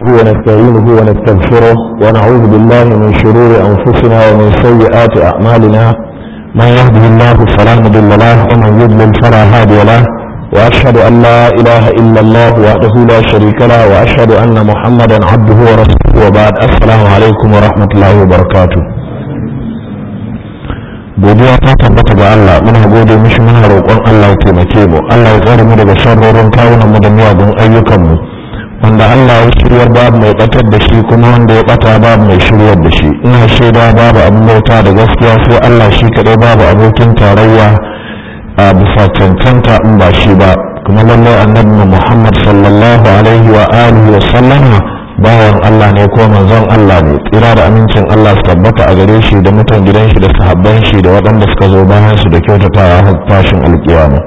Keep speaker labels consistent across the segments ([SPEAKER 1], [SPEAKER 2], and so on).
[SPEAKER 1] ونستعينه ونستغفره ونعوذ بالله من شرور أنفسنا ومن سيئات أعمالنا من يهده الله فلا مضل له ومن يضلل فلا هادي له وأشهد أن لا إله إلا الله وحده لا شريك له وأشهد أن محمدا عبده ورسوله وبعد السلام عليكم ورحمة الله وبركاته godiya ta tabbata ga Allah muna gode mishi muna roƙon Allah ya taimake mu Allah ya tsare mu daga sharrorin kawunan mu da miyagun ayyukan mu wanda Allah ya shiryar babu mai batar da shi kuma wanda ya bata babu mai shiryar da shi ina shaida babu abin bauta da gaskiya sai Allah shi kadai babu abokin tarayya a bisa cancanta in ba shi ba kuma lallai annabi Muhammad sallallahu alaihi wa alihi wa sallama bawan Allah ne ko manzon Allah ne tsira da amincin Allah su tabbata a gare shi da mutan gidan shi da sahabban shi da waɗanda suka zo bayan su da kyautatawa har tashin alkiyama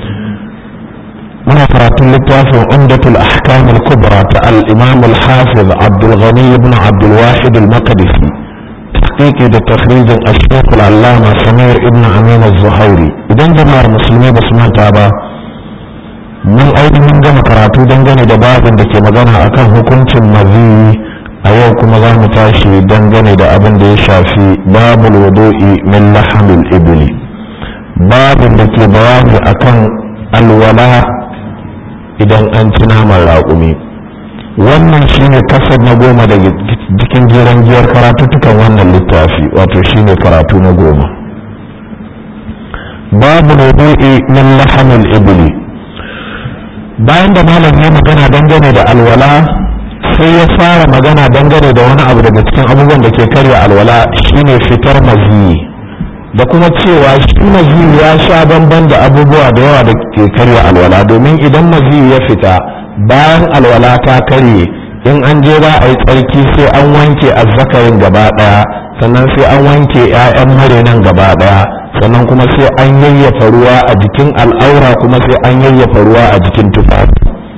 [SPEAKER 1] muna karatun littafin umdatul ahkam al-kubra ta al-imam al-hafiz Abdul Ghani ibn Abdul Wahid al-Maqdisi tahqiqi da takhrijin ash-shaykh al-allama Samir ibn Amin az-Zuhairi idan jama'ar musulmi ba su manta ba mun ainihin gama karatu dangane da babin da ke magana akan hukuncin mazi a yau kuma za mu tashi dangane da abin da ya shafi babul wudu'i min lahamil ibli babin da ke bayani akan alwala idan an ci naman raƙumi wannan shine kasar na goma daga cikin jiran giyar karatuttukan wannan littafi wato shine karatu na goma babul wudu'i min lahamil ibli bayan da malam ya magana dangane da alwala sai ya fara magana dangane da wani abu daga cikin abubuwan da ke karya alwala shine fitar maziyi da kuma cewa shi maziyi ya sha bamban da abubuwa da yawa da ke karya alwala domin idan maziyi ya fita bayan alwala ta karye in an je ba a yi tsarki sai an wanke azzakarin gaba daya sannan sai an wanke 'ya'yan marinan gaba daya sannan kuma sai an yayyafa ruwa a jikin al'aura kuma sai an yayyafa ruwa a jikin tufafi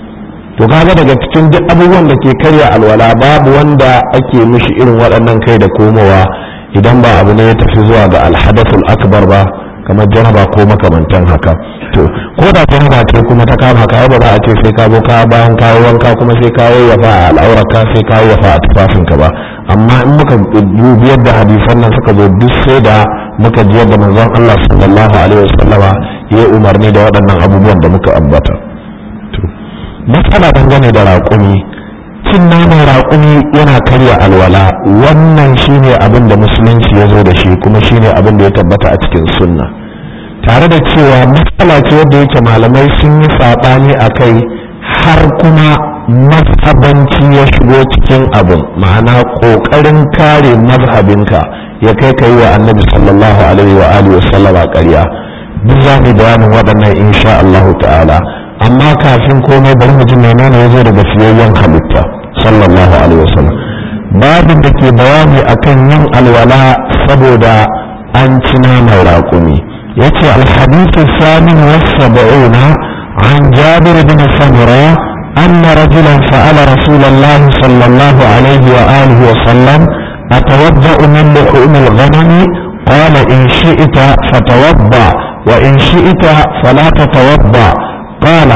[SPEAKER 1] to kaga daga cikin duk abubuwan da ke karya alwala babu wanda ake mishi irin waɗannan kai da komowa idan ba abu ne ya tafi zuwa ga alhadathul akbar ba kamar janaba ko makamantan haka to ko da janaba ce kuma ta kama ka ba za a ce sai ka zo ka bayan kawo wanka kuma sai ka yayyafa a al'aurarka sai ka yayyafa a tufafinka ba amma in muka dubi yadda hadisan nan suka zo duk sai da muka ji yadda manzon Allah sallallahu alaihi wasallama ya umarni da waɗannan abubuwan da muka ambata to matsala dangane da raƙumi cin naman raƙumi yana karya alwala wannan shine abin da musulunci ya zo da shi kuma shine abin da ya tabbata a cikin sunna tare da cewa matsala ce wadda yake malamai sun yi saɓani a kai har kuma mazhabanci ya shigo cikin abin ma'ana ƙoƙarin kare mazhabinka ya kai ka yi wa annabi sallallahu alaihi wa alihi wa sallama ƙarya duk za mu bayanin waɗannan insha Allah ta'ala amma kafin komai bari mu ji menene ya zo daga fiyayyen halitta sallallahu alaihi wa sallam babin da ke bayani akan yin alwala saboda an ci naman raƙumi yace alhadithu samin wa sab'una an jabir bin samura أن رجلا سأل رسول الله صلى الله عليه وآله وسلم أتوضأ من لحوم الغنم قال إن شئت فتوضأ وإن شئت فلا تتوضأ قال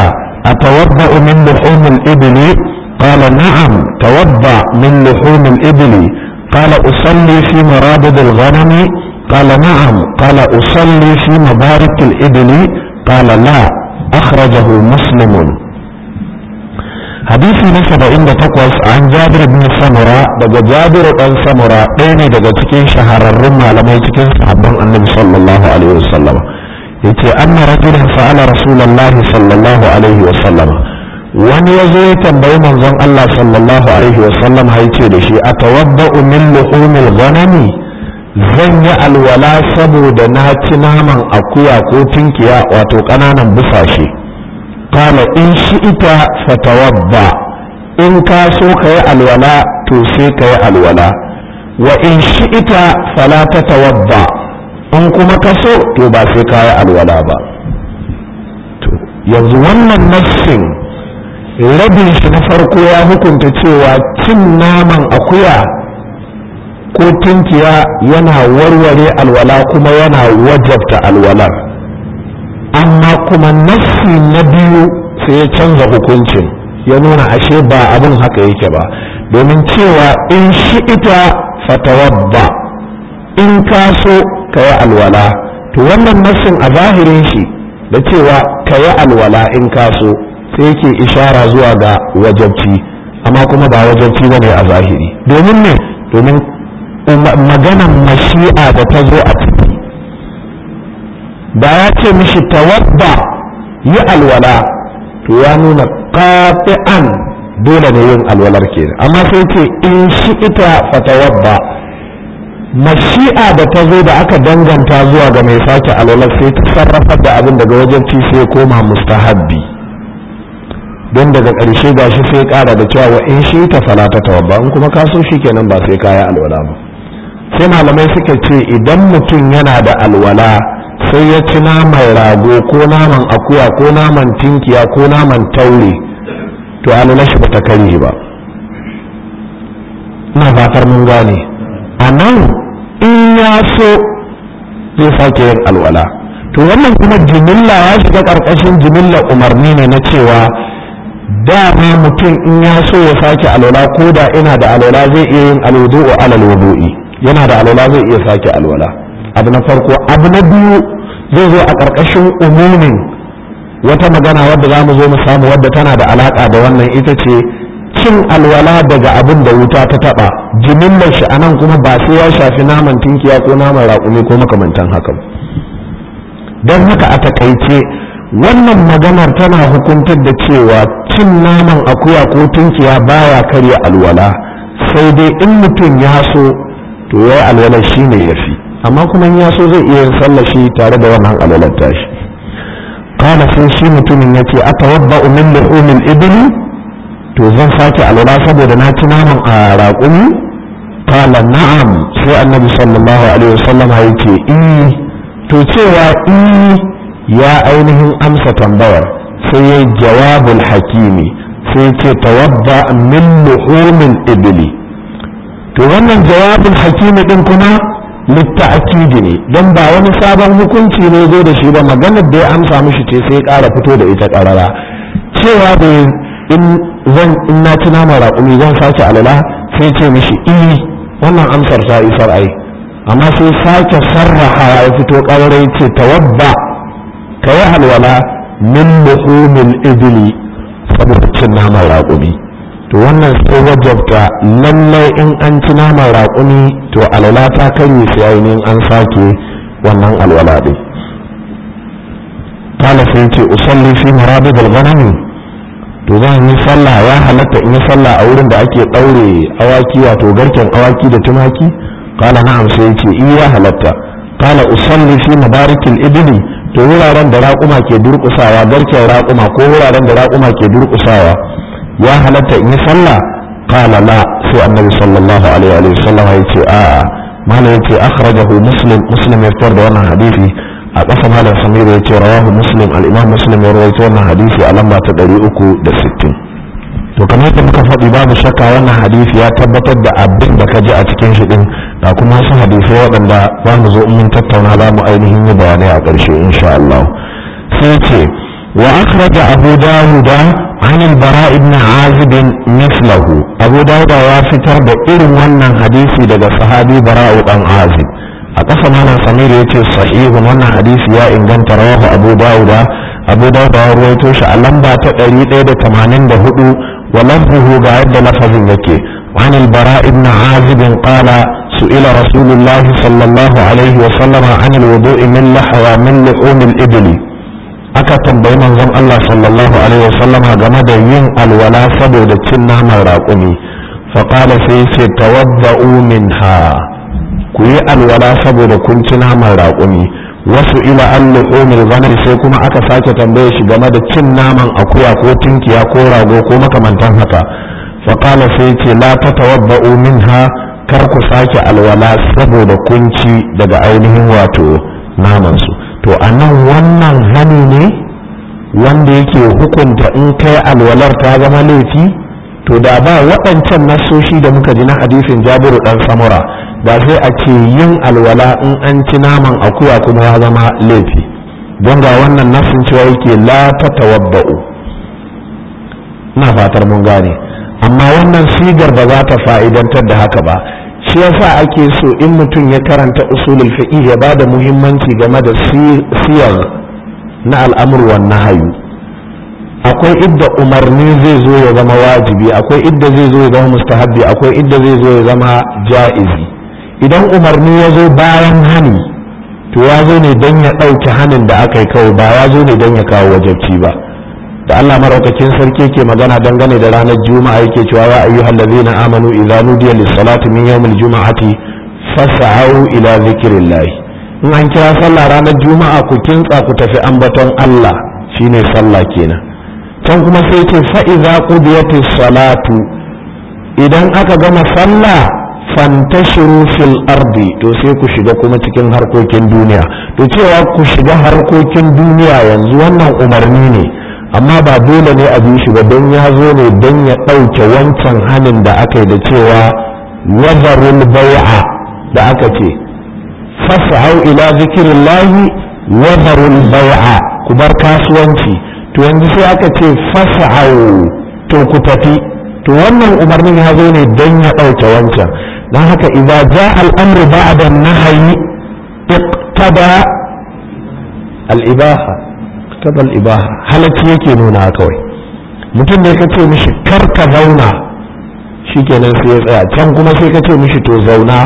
[SPEAKER 1] أتوضأ من لحوم الإبل قال نعم توضأ من لحوم الإبل قال أصلي في مرابض الغنم قال نعم قال أصلي في مبارك الإبل قال لا أخرجه مسلم hadisi na saba'in da takwas an jabir bin samura daga jabir dan samura ɗaya ne daga cikin shahararrun malamai cikin sahabban annabi sallallahu alaihi wasallam yace anna rajulan sa'ala rasulullahi sallallahu alaihi wasallam wani ya zo ya tambayi manzon Allah sallallahu alaihi wasallam ya ce da shi atawadda'u min luhumil ghanami zan yi alwala saboda na ci naman akuya ko tinkiya wato ƙananan busashe kala in shi ita fatawadda in ka so ka yi alwala to sai ka yi alwala wa in shi ita fala ta tawadda in kuma ka so to ba sai ka yi alwala ba to yanzu wannan nassin rabin shi na farko ya hukunta cewa cin naman akuya ko tunkiya yana warware alwala kuma yana wajabta alwalar amma kuma nassi na biyu sai ya canza hukuncin ya nuna ashe ba abin haka yake ba domin cewa in shi ita fatawadda in ka so ka yi alwala to wannan nassin a zahirin shi da cewa ka yi alwala in ka so sai yake ishara zuwa ga wajabci amma kuma ba wajabci ba ne a zahiri domin ne domin maganan mashi'a da ta zo a ciki da ya ce mishi tawadda yi alwala to ya nuna qati'an dole ne yin alwalar kenan amma sai ce in shi ita fatawadda mashi'a da ta zo da aka danganta zuwa ga mai sake alwalar sai ta sarrafar da abin daga wajen ci sai koma mustahabbi don daga ƙarshe gashi sai ƙara da cewa wa in shi ta fala ta tawabba in kuma ka so shi kenan ba sai kaya alwala ba sai malamai suka ce idan mutum yana da alwala sai ya ci naman rago ko naman akuya ko naman tinkiya ko naman taure to alwala shi bata kare ba ina fatar mun gane a nan in ya so zai sake yin alwala to wannan kuma jimilla ya shiga ƙarƙashin jimilla umarni ne na cewa dama mutum in ya so ya sake alwala ko da ina da alwala zai iya yin alwudu'u alal wudu'i yana da alwala zai iya sake alwala abu na farko abu na biyu zai zo a ƙarƙashin umumin wata magana wadda za mu zo mu samu wadda tana da alaƙa da wannan ita ce cin alwala daga abin da wuta ta taɓa jimillar shi anan kuma ba sai ya shafi naman tinkiya ko naman raƙumi ko makamantan haka don haka a takaice wannan maganar tana hukuntar da cewa cin naman akuya ko tunkiya baya karya alwala sai dai in mutum ya so to ya yi alwalar shi ne ya fi amma kuma in ya so zai iya yin sallah shi tare da wannan alwalar tashi kana sai shi mutumin ya ce a tawabba min luhumil ibli to zan sake alwala saboda na ci naman a raƙumi kala na'am sai annabi sallallahu alaihi wasallam ya ce to cewa ya ainihin amsa tambayar sai ya jawabul hakimi sai ce tawadda min luhumin ibli to wannan jawabul hakimi din kuma litta'kidi ne don ba wani sabon hukunci ne zo da shi ba maganar da ya amsa mishi ce sai ƙara fito da ita ƙarara cewa da in zan in na ci nama raƙumi zan sake alala sai ce mishi i wannan amsar ta isar ai amma sai sake sarraha ya fito ƙararai ce tawadda ka yi alwala min luhumil ibili saboda cin naman raƙumi to wannan sai wajabta lallai in an ci naman raƙumi to alwala ta karye sai ainihin an sake wannan alwala ɗin kala sai ce usalli fi marabid al-ghanami to zan yi sallah ya halatta in yi sallah a wurin da ake ɗaure awaki wato garken awaki da tumaki kala na'am sai ce iya halatta kala usalli fi mabarikil ibili to wuraren da raƙuma ke durƙusawa garken raƙuma ko wuraren da raƙuma ke durƙusawa ya halatta in yi sallah qala la sai annabi sallallahu alaihi wa sallam ya ce a'a malam yace akhrajahu muslim muslim ya fitar da wannan hadisi a ƙasa malam samir ya ce rawahu muslim al-imam muslim ya rawaito wannan hadisi a lamba ta 360 to kamar yadda muka faɗi babu shakka wannan hadisi ya tabbatar da abin da ka ji a cikin shi din da kuma wasu hadisai waɗanda za mu zo mun tattauna za mu ainihin yi bayanai a ƙarshe insha Allah sai ce wa akhraja abu dawud an al-bara ibn azib mislahu abu dawud ya fitar da irin wannan hadisi daga sahabi bara'u dan azib a ƙasa malam samir ya ce sahihun wannan hadisi ya inganta rawahu abu dawud abu dawud ya rawaito shi a lamba ta 184 wa lafzuhu ga yadda lafazin yake عن البراء بن عازب قال سئل رسول الله صلى الله عليه وسلم عن الوضوء من لحوى من لحوم الإبل aka tambayi manzon Allah sallallahu alaihi wasallam game da yin alwala saboda cin naman raƙumi faƙala sai ce tawadda'u minha ku yi alwala saboda kun ci naman raƙumi wasu ila an luhumil ghanam sai kuma aka sake tambaye shi game da cin naman akuya ko tinkiya ko rago ko makamantan haka faƙala sai ce la tatawadda'u minha kar ku sake alwala saboda kun ci daga ainihin wato naman su to a nan wannan hani ne wanda yake hukunta in kai alwalar ta zama laifi to da ba waɗancan nasoshi da muka ji na hadisin jabiru ɗan samura ba sai a ce yin alwala in an ci naman akuya kuma ya zama laifi don ga wannan nasin cewa yake la ta tawabba'u ina fatar mun gane amma wannan sigar ba za ta fa'idantar da haka ba shi yasa ake so in mutum ya karanta usulul fiqh ya bada muhimmanci game da siyar na al'amur wan nahyu akwai idda umarni zai zo ya zama wajibi akwai idda zai zo ya zama mustahabbi akwai idda zai zo ya zama ja'izi idan umarni ya zo bayan hani to ya zo ne don ya ɗauki hanin da aka yi kawai ba ya zo ne don ya kawo wajabci ba da Allah maraukakin sarki ke magana dangane da ranar juma'a yake cewa ya ayyuhal ladzina amanu idza nudiya lis-salati min yawmil juma'ati fas'au ila zikrillah in an kira sallah ranar juma'a ku kintsa ku tafi ambaton Allah shine sallah kenan can kuma sai ce fa idza qudiyatis salatu idan aka gama sallah fantashiru fil ardi to sai ku shiga kuma cikin harkokin duniya to cewa ku shiga harkokin duniya yanzu wannan umarni ne amma ba dole ne a bi shi ba don ya zo ne don ya ɗauke wancan hanin da aka yi da cewa wazarul bai'a da aka ce fas'au ila zikirillahi wazarul bai'a ku bar kasuwanci to yanzu sai aka ce fas'au to ku tafi to wannan umarnin ya zo ne don ya ɗauke wancan don haka idza ja al'amru ba'da nahyi iqtada al-ibaha iqtada al-ibaha halacci yake nuna kawai mutum ne ka ce mishi kar ka zauna shikenan sai ya tsaya can kuma sai ka ce mishi to zauna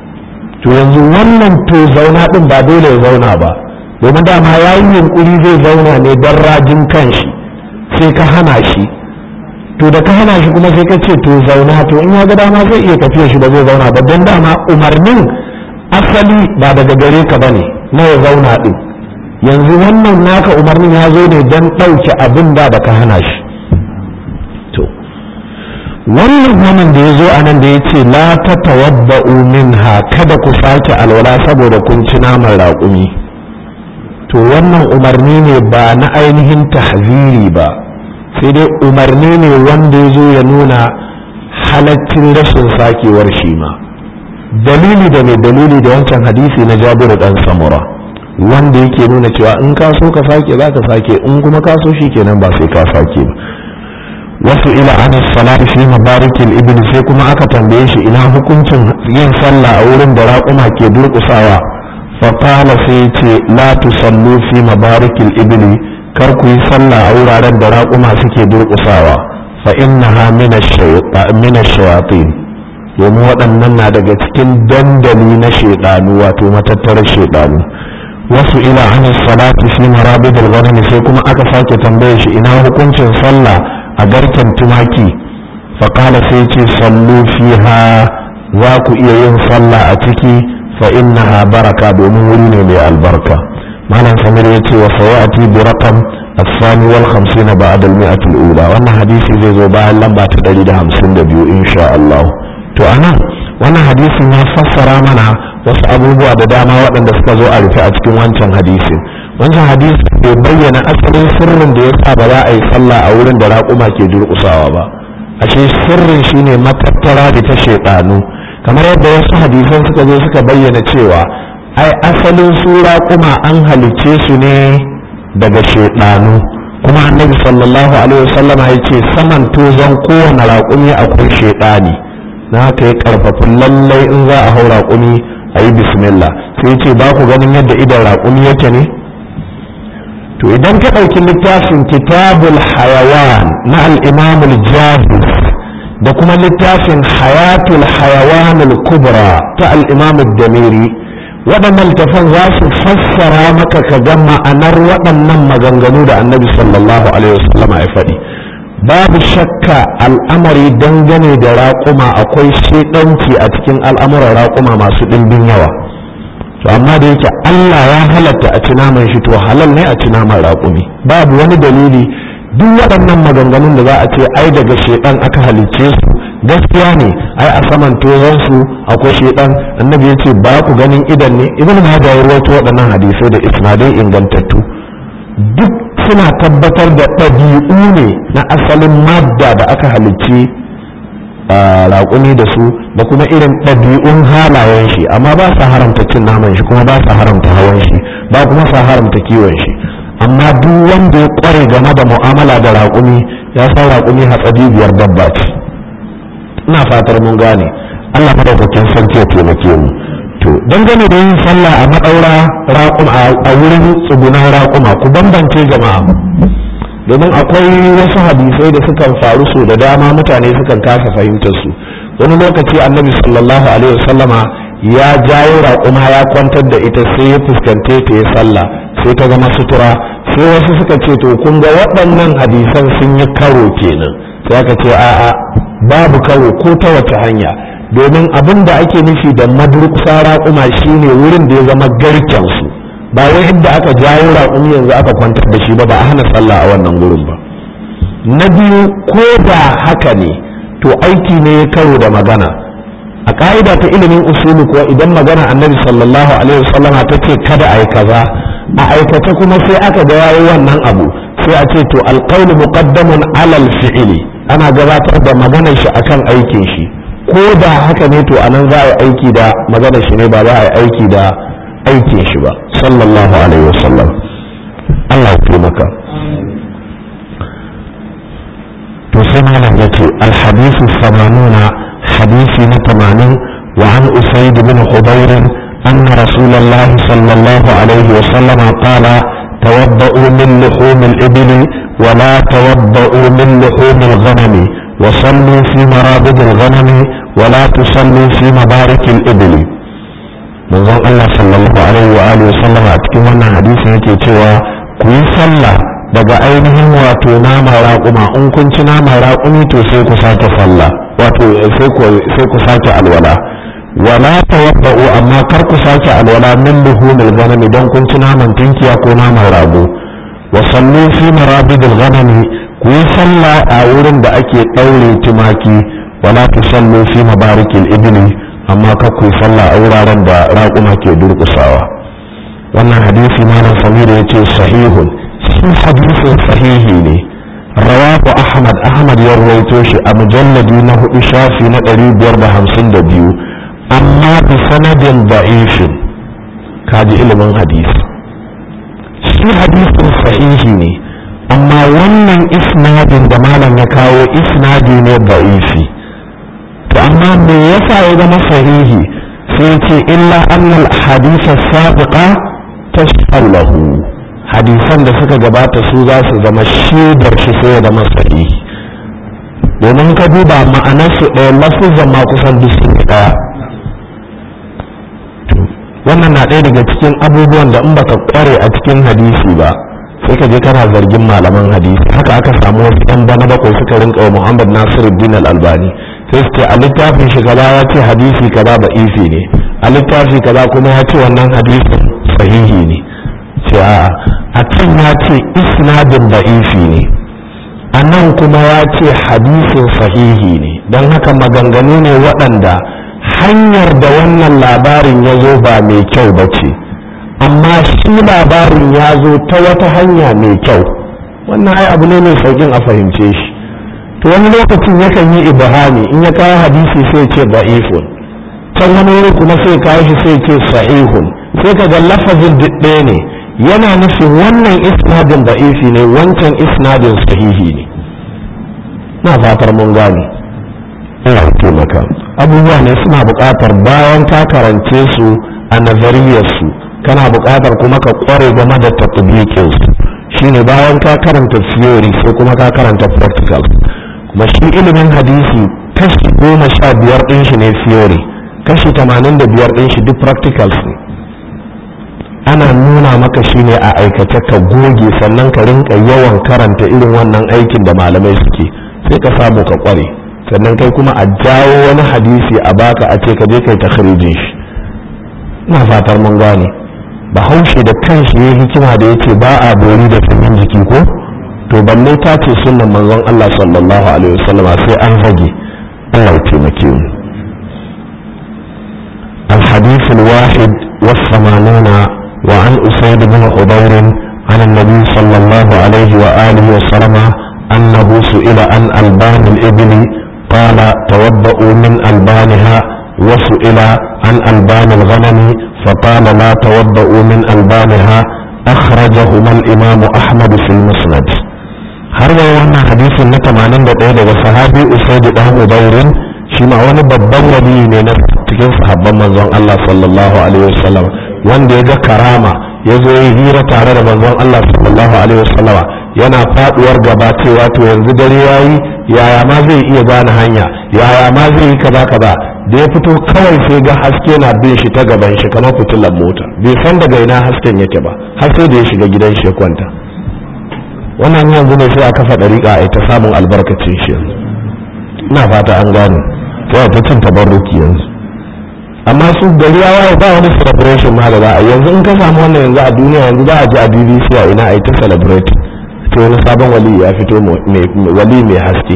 [SPEAKER 1] to yanzu wannan to zauna din ba dole ya zauna ba domin dama ya yi yunkuri zai zauna ne don rajin kanshi sai ka hana shi to da ka hana shi kuma sai ka ce to zauna to in ya ga dama zai iya tafiya shi ba zai zauna ba don dama umarnin asali ba daga gare ka bane na ya zauna din yanzu wannan naka umarnin ya zo ne don ɗauke abin da da ka hana shi to wannan wannan da ya zo a nan da ya ce la ta tawabba'u minha kada ku sake alwala saboda kun ci naman raƙumi to wannan umarni ne ba na ainihin tahziri ba sai dai umarni ne wanda ya zo ya nuna halaccin rashin sakewar shi ma dalili da mai dalili da wancan hadisi na jabiru dan samura wanda yake nuna cewa in ka so ka sake za ka sake in kuma ka so shi kenan ba sai ka sake ba wasu ila an salati fi mabarikil ibn sai kuma aka tambaye shi ina hukuncin yin sallah a wurin da raƙuma ke durƙusawa fa qala sai ce la tusallu fi mabarikil ibli kar ku yi sallah a wuraren da raƙuma suke durƙusawa fa innaha min ash-shayatin domin waɗannan na daga cikin dandali na shaidanu wato matattarar shaidanu wasu ila an salati fi marabidil ghanam sai kuma aka sake tambaye shi ina hukuncin sallah a garken tumaki fa qala sai ce sallu fiha za ku iya yin sallah a ciki fa innaha baraka domin wuri ne mai albarka malam samir ya ce wa sayati bi raqam الثاني والخمسين بعد المئة الأولى وأن حديثي زي زو باyan lamba ta ɗari da hamsin da biyu insha Allah to anan wannan hadisin ya fassara mana wasu abubuwa da dama waɗanda suka zo a rufe a cikin wancan hadisin wancan hadisi bai bayyana asalin sirrin da ya sa ba za a yi sallah a wurin da raƙuma ke durƙusawa ba ashe sirrin shine matattara da ta shaiɗanu kamar yadda wasu hadisan suka zo suka bayyana cewa ai asalin su raƙuma an halicce su ne daga shaidanu kuma annabi sallallahu alaihi wasallama ya ce saman tozon kowane raƙumi akwai shaidani na haka ya karfafi lallai in za a hau raƙumi a yi bismillah sai ce ba ku ganin yadda idan raƙumi yake ne to idan ka ɗauki littafin kitabul hayawan na al'imamul jahis da kuma littafin hayatul hayawanul kubra ta al'imamul damiri waɗannan littafan za su fassara maka ka ga ma'anar waɗannan maganganu da annabi sallallahu alaihi wasallam ya faɗi babu shakka al'amari dangane da raƙuma akwai shedanci a cikin al'amuran raƙuma masu ɗimbin yawa to amma da yake Allah ya halatta a ci naman shi to halal ne a ci naman raƙumi babu wani dalili duk waɗannan maganganun da za a ce ai daga shedan aka halicce su gaskiya ne ai a saman tozon su akwai shedan annabi ya ce ba ku ganin idan ne ibn majah ya rawaito waɗannan hadisai da isnadai ingantattu duk suna tabbatar da ɗabi'u ne na asalin madda da aka halicci raƙumi da su da kuma irin ɗabi'un halayen shi amma ba sa haramta cin naman shi kuma ba sa haramta hawan shi ba kuma sa haramta kiwon shi amma duk wanda ya ƙware game da mu'amala da raƙumi ya san raƙumi hatsari biyar dabba ce ina fatar mun gane Allah madaukakin sarki ya taimake mu to dangane da yin sallah a madaura raƙuma a wurin tsugunan raƙuma ku bambance jama'a domin akwai wasu hadisai da sukan faru so da dama mutane sukan kasa fahimtar su wani lokaci annabi sallallahu alaihi wasallama ya jawo raƙuma ya kwantar da ita sai ya fuskante ta ya sallah sai ta zama sutura sai wasu suka ce to kun ga waɗannan hadisan sun yi karo kenan sai aka ce a'a babu karo ko ta wace hanya domin abin da ake nufi da madurkusa raƙuma shine wurin da ya zama garken su ba wai inda aka jawo raƙumi yanzu aka kwantar da shi ba ba a hana sallah a wannan gurin ba na biyu ko da haka ne to aiki ne ya karo da magana a ka'ida ta ilimin usulu kuwa idan magana annabi sallallahu alaihi wasallam ta ce kada a yi kaza a aikata kuma sai aka ga yayi wannan abu sai a ce to alqawlu muqaddamun alal fi'li ana gabatar da maganar shi akan aikin shi ko da haka ne to anan za a yi aiki da maganar shi ne ba za a yi aiki da aikin shi ba sallallahu alaihi wasallam Allah ya taimaka to sai malam yace alhadithu samanuna hadisi na tamanin wa an usaid bin hudayr أن رسول الله صلى الله عليه وسلم قال توضؤوا من لحوم الإبل ولا توضؤوا من لحوم الغنم وصلوا في مرابض الغنم ولا تصلوا في مبارك الإبل manzon Allah sallallahu alaihi wa alihi wasallam a cikin wannan hadisi yake cewa ku yi sallah daga ainihin wato nama raƙuma in kun ci nama raƙumi to sai ku sake sallah wato sai ku sai ku sake alwala wala tawadda'u amma kar ku sake alwala min luhumil ghanami don kun ci naman tinkiya ko naman rago wa sallu fi marabidil ghanami ku yi sallah a wurin da ake ɗaure tumaki wala tusallu fi mabarikil ibli amma ka ku sallah a wuraren da raƙuma ke durƙusawa wannan hadisi malam samir ya ce sahihun shi hadisin sahihi ne rawahu ahmad ahmad ya rawaito shi a mujalladi na hudu shafi na ɗari biyar da hamsin da biyu amma bi sanadin da'ifin kaji ilimin hadisi shi hadisin sahihi ne amma wannan isnadin da malam ya kawo isnadi ne da'ifi to amma me yasa ya zama sahihi sai ce illa annal hadisa sabiqa tashallahu hadisan da suka gabata su za su zama shaidar shi sai ya zama sahihi domin ka duba ma'anar su ɗaya lafuzan ma kusan duk sun ɗaya wannan na ɗaya daga cikin abubuwan da in baka kware a cikin hadisi ba sai ka je kana zargin malaman hadisi haka aka samu wasu ɗan bana bakwai suka rinka wa muhammad nasiruddin al-albani sai su ce a littafin shi kaza ya ce hadisi kaza ba isi ne a littafi kaza kuma ya ce wannan hadisin sahihi ne ce a a can ya ce isnadin da isi ne a nan kuma ya ce hadisin sahihi ne don haka maganganu ne waɗanda hanyar da wannan labarin ya zo ba mai kyau ba ce amma shi labarin ya zo ta wata hanya mai kyau wannan ai abu ne mai saukin a fahimce shi to wani lokacin yakan yi ibhami in ya kawo hadisi sai ce da'ifun can wani wuri kuma sai kawo shi sai ce sahihun sai ka ga lafazin ɗaya ne yana nufin wannan isnadin da'ifi ne wancan isnadin sahihi ne na fatar mun gane ina taimaka abubuwa ne suna buƙatar bayan ka karance su a nazariyarsu kana buƙatar kuma ka ƙware game da tatbikinsu shine bayan ka karanta theory sai kuma ka karanta practical kuma shi ilimin hadisi kashi goma sha biyar ɗin shi ne theory kashi tamanin da biyar ɗin shi duk practicals ne ana nuna maka shi ne a aikace ka goge sannan ka rinka yawan karanta irin wannan aikin da malamai suke sai ka samu ka kware sannan kai kuma a jawo wani hadisi a baka a ce ka je kai takhrijin shi ina fatar mun gane bahaushe da kanshi ya hikima da yace ba a bori da sanyin jiki ko to balle ta ce sunnan manzon Allah sallallahu alaihi wasallam sai an zage Allah ya taimake mu الحديث الواحد والثمانون وعن أسيد بن حضير عن النبي صلى الله عليه وآله وسلم أنه سئل عن ألبان الإبل قال توضؤوا من ألبانها وسئل عن ألبان الغنم فقال لا توضؤوا من ألبانها أخرجهما الإمام أحمد في المسند har da wannan hadisin na 81 daga sahabi usaid dan udairin shi ma wani babban wali ne na cikin sahabban manzon Allah sallallahu alaihi wasallam wanda ya ga karama ya zo ya hira tare da manzon Allah sallallahu alaihi wasallam yana faduwar gaba cewa to yanzu dare yayi yaya ma zai iya gane hanya yaya ma zai yi kaza kaza da ya fito kawai sai ga haske na bin shi ta gaban shi kamar fitilar mota bai san daga ina hasken yake ba har sai da ya shiga gidan shi ya kwanta wannan yanzu ne sai a kafa dariƙa a ta samun albarkacin shi yanzu ina fata an gane sai ta cin tabarruki yanzu amma su gari ya waye ba wani celebration ma da za a yanzu in ka samu wannan yanzu a duniya yanzu za a ji a BBC a ina a yi ta celebrate sai wani sabon wali ya fito wali mai haske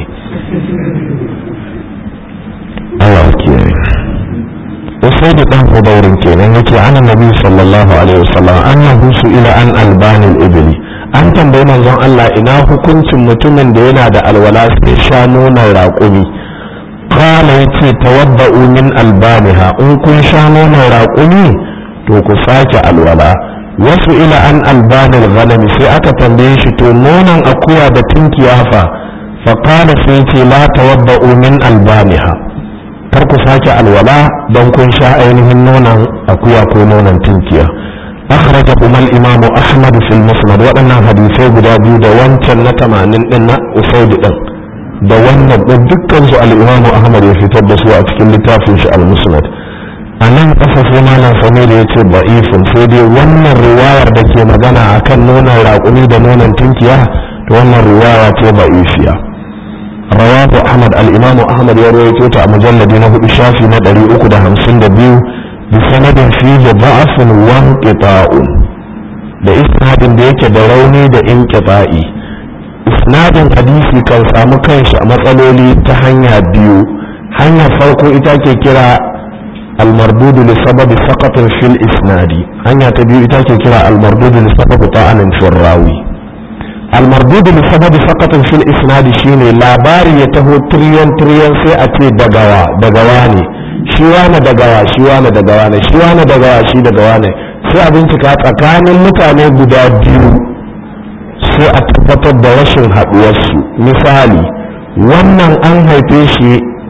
[SPEAKER 1] Allah kiyaye Usaid dan Hudairin kenan yake an Nabi sallallahu alaihi wasallam annahu ila an albani al-ibli an tambayi manzon Allah ina hukuncin mutumin da yana da alwala sai sha nonon raƙumi qala yace tawadda'u min albaniha in kun sha nonon raƙumi to ku sake alwala wasu ila an albanil ghanami sai aka tambaye shi to nonon akuya da tunkiya fa fa qala sai ce la tawadda'u min albaniha kar ku sake alwala don kun sha ainihin nonon akuya ko nonon tunkiya akhraja kuma al-imam ahmad fil musnad waɗannan hadisai guda biyu da wancan na 80 din na usaid din da wannan din dukkan su al-imam ahmad ya fitar da su a cikin littafin shi al-musnad a nan ƙasa sai malam samir ya ce ba'ifun sai dai wannan riwayar da ke magana akan nonon raƙumi da nonon tunkiya to wannan riwaya ce ba'ifiya rawahu ahmad al-imam ahmad ya rawaito ta a mujalladi na hudu shafi na 352 bi sanadin fihi da'afun wa inqita'un da isnadin da yake da rauni da inqita'i isnadin hadisi kan samu kanshi a matsaloli ta hanya biyu hanyar farko ita ke kira المردود لسبب سقط في الإسناد هنيا تبيو إتاكي كرا المردود لسبب طعن في الراوي المردود لسبب سقط في الإسناد شيني لاباري يتهو تريان تريان سي أتي دقوا دقواني شوانا دقوا شوانا دقواني شوانا دقوا شي دقواني sai a bincika tsakanin mutane guda biyu sai a tabbatar da rashin haɗuwarsu misali wannan an haife shi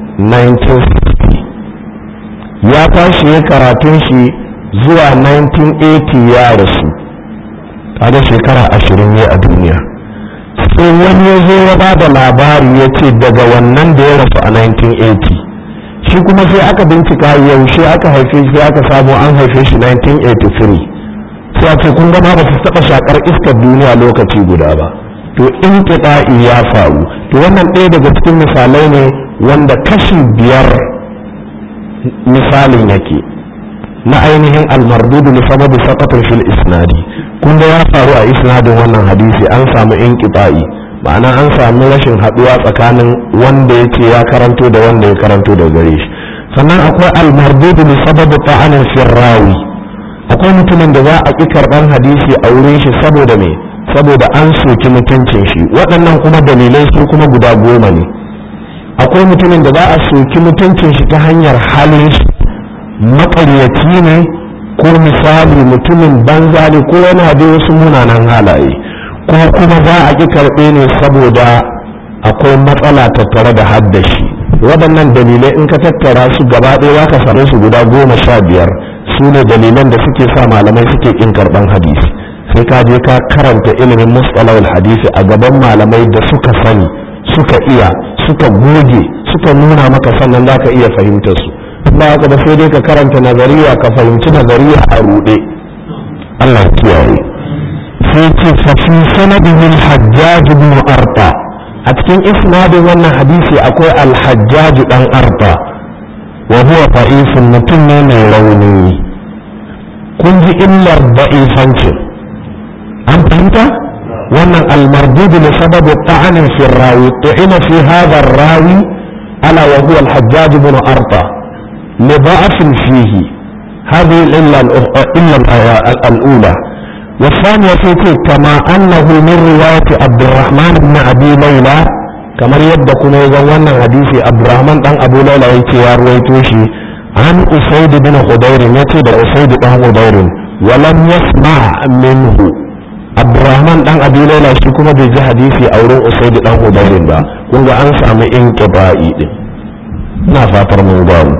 [SPEAKER 1] 1960 ya tashi ya karatun shi zuwa 1980 ya rasu kaga shekara ashirin ne a duniya sai wani ya zo ya bada labari ya ce daga wannan da ya rasu a 1980 shi kuma sai aka bincika yaushe aka haife shi aka samu an haife shi 1983 sai a ce kun gama ba su taɓa shakar iskar duniya lokaci guda ba to in ya faru to wannan ɗaya daga cikin misalai ne wanda kashi biyar misalin yake na ainihin almardudu li sababi saqatin fil isnadi kun ya faru a isnadin wannan hadisi an samu inqita'i ma'ana an samu rashin haduwa tsakanin wanda yake ya karanto da wanda ya karanto da gare shi sannan akwai almardudu li sababi ta'anin fil rawi akwai mutumin da za a ki karban hadisi a wurin shi saboda me saboda an soki mutuncin shi waɗannan kuma dalilai su kuma guda goma ne akwai mutumin da za a soki mutuncin shi ta hanyar halin shi maƙaryaci ne ko misali mutumin banza ne ko yana da wasu munanan halaye ko kuma za a ƙi karɓe ne saboda akwai matsala tattare da haddashi waɗannan dalilai in ka tattara su gaba ɗaya ka same su guda goma sha biyar su ne dalilan da suke sa malamai suke ƙin karɓan hadisi sai ka je ka karanta ilimin mustalahul hadisi a gaban malamai da suka sani suka iya suka goge suka nuna maka sannan za ka iya fahimtar su ba haka ba sai dai ka karanta nazariya ka fahimci nazariya a ruɗe Allah kiyaye sai ce fa fi sanadin al-hajjaj ibn arta a cikin isnadin wannan hadisi akwai al-hajjaj dan arta wa huwa da'ifun mutum ne mai rauni kun ji illar da'ifancin an fahimta wannan almardudu li sababi ta'anin fi rawi tu'ina fi hadha rawi ala wa huwa al-hajjaj ibn arta li da'afin fihi هذه الإلا الإلا الأولى والثانية في كما أنه من رواية عبد الرحمن بن أبي ليلى كما يبدأ كنا يزوانا حديث عبد الرحمن بن أبو ليلى يتيار ويتوشي عن أسيد بن خضير يتي أسيد بن خضير ولم يسمع منه abdurrahman dan abi laila shi kuma bai ji hadisi a wurin usaid dan hudairin ba kun ga an samu inqiba'i din ina fatar mun gano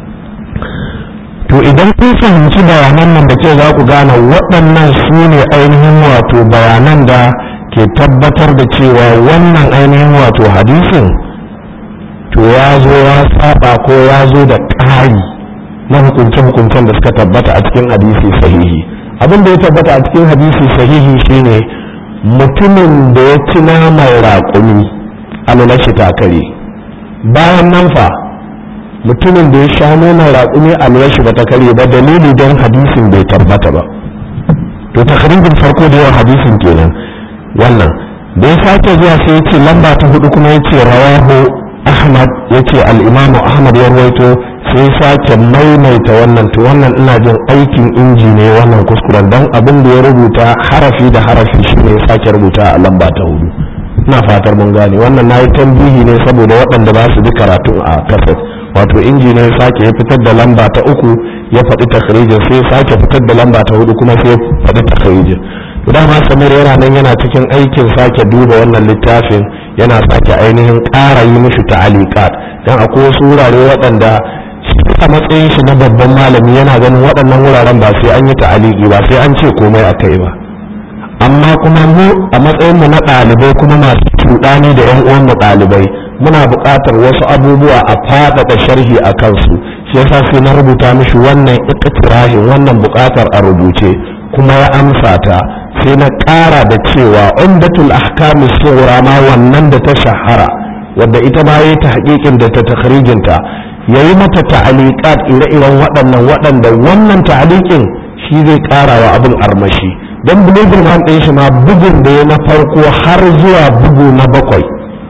[SPEAKER 1] to idan kun fahimci bayanan nan da ke za ku gane waɗannan su ne ainihin wato bayanan da ke tabbatar da cewa wannan ainihin wato hadisin to ya zo ya saba ko ya zo da ƙari na hukunce-hukuncen da suka tabbata a cikin hadisi sahihi abin da ya tabbata a cikin hadisi sahihi shine mutumin da ya ci naman raƙumi alulashi takare bayan nan fa mutumin da ya sha nonon raƙumi alulashi ba ta kare ba dalili don hadisin bai tabbata ba to takarijin farko da yawan hadisin kenan wannan da ya sake zuwa sai ya ce lamba ta hudu kuma ya ce rawahu ahmad ya ce al'imamu ahmad ya rawaito sai sake maimaita wannan to wannan ina jin aikin inji ne wannan kuskuren don abin da ya rubuta harafi da harafi shi ne ya sake rubuta a lamba ta hudu ina fatar mun gane wannan na yi tambihi ne saboda waɗanda ba su ji karatun a kaset wato inji ne ya sake ya fitar da lamba ta uku ya faɗi takharijin sai ya sake fitar da lamba ta hudu kuma sai ya faɗi takharijin to dama samir yana nan yana cikin aikin sake duba wannan littafin yana sake ainihin ƙara yi mishi ta'aliqat dan akwai wasu wurare waɗanda a matsayin shi na babban malami yana ganin waɗannan wuraren ba sai an yi ta'aliki ba sai an ce komai a kai ba amma kuma mu a matsayin mu na ɗalibai kuma masu cuɗani da 'yan uwan mu ɗalibai muna buƙatar wasu abubuwa a faɗaɗa sharhi a kansu shi yasa sai na rubuta mishi wannan iktirahin wannan buƙatar a rubuce kuma ya amsa ta sai na ƙara da cewa umdatul ahkam sughra ma wannan da ta shahara wadda ita ma yayi ta haƙiƙin da ta takhrijinta yayi mata ta'aliqat ire-iren waɗannan waɗanda wannan ta'aliqin shi zai ƙara wa abin armashi don bulugul man ɗin shi ma bugun da ya na farko har zuwa bugu na bakwai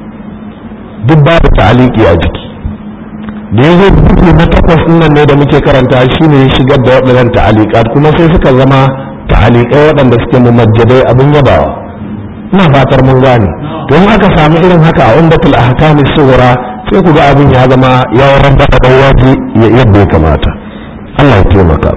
[SPEAKER 1] duk babu ta'aliki a jiki da ya zo bugu na takwas nan ne da muke karanta shi ne ya shigar da waɗannan ta'alikat kuma sai suka zama ta'alikai waɗanda suke mumajjadai abin yabawa ina fatar mun gane don aka samu irin haka a umdatul ahkami sughra sai ku ga abin ya zama ya rabba da waje yadda ya kamata Allah ya taimaka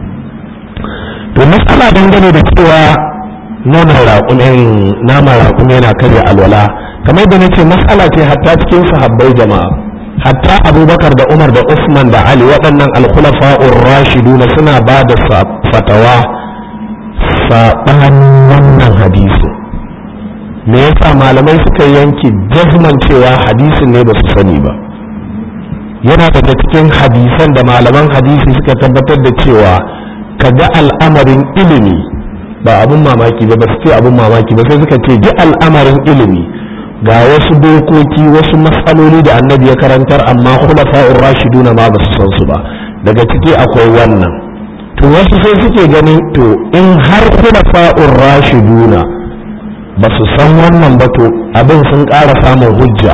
[SPEAKER 1] to matsala dangane da cewa nonon raƙumin naman raƙumi yana karya alwala kamar yadda nace matsala ce hatta cikin sahabbai jama'a hatta abubakar da umar da usman da ali waɗannan alkhulafa'ur rashiduna suna ba da fatawa saɓanin wannan hadisi me yasa malamai suka yanke jazman cewa hadisin ne ba su sani ba yana daga cikin hadisan da malaman hadisi suka tabbatar da cewa ka ga al'amarin ilimi ba abun mamaki ba ba su ce abun mamaki ba sai suka ce ji al'amarin ilimi ga wasu dokoki wasu matsaloli da annabi ya karantar amma khulafa'ur rashiduna ma ba su san su ba daga ciki akwai wannan to wasu sai suke ganin to in har khulafa'ur rashiduna ba su san wannan ba to abin sun ƙara samun hujja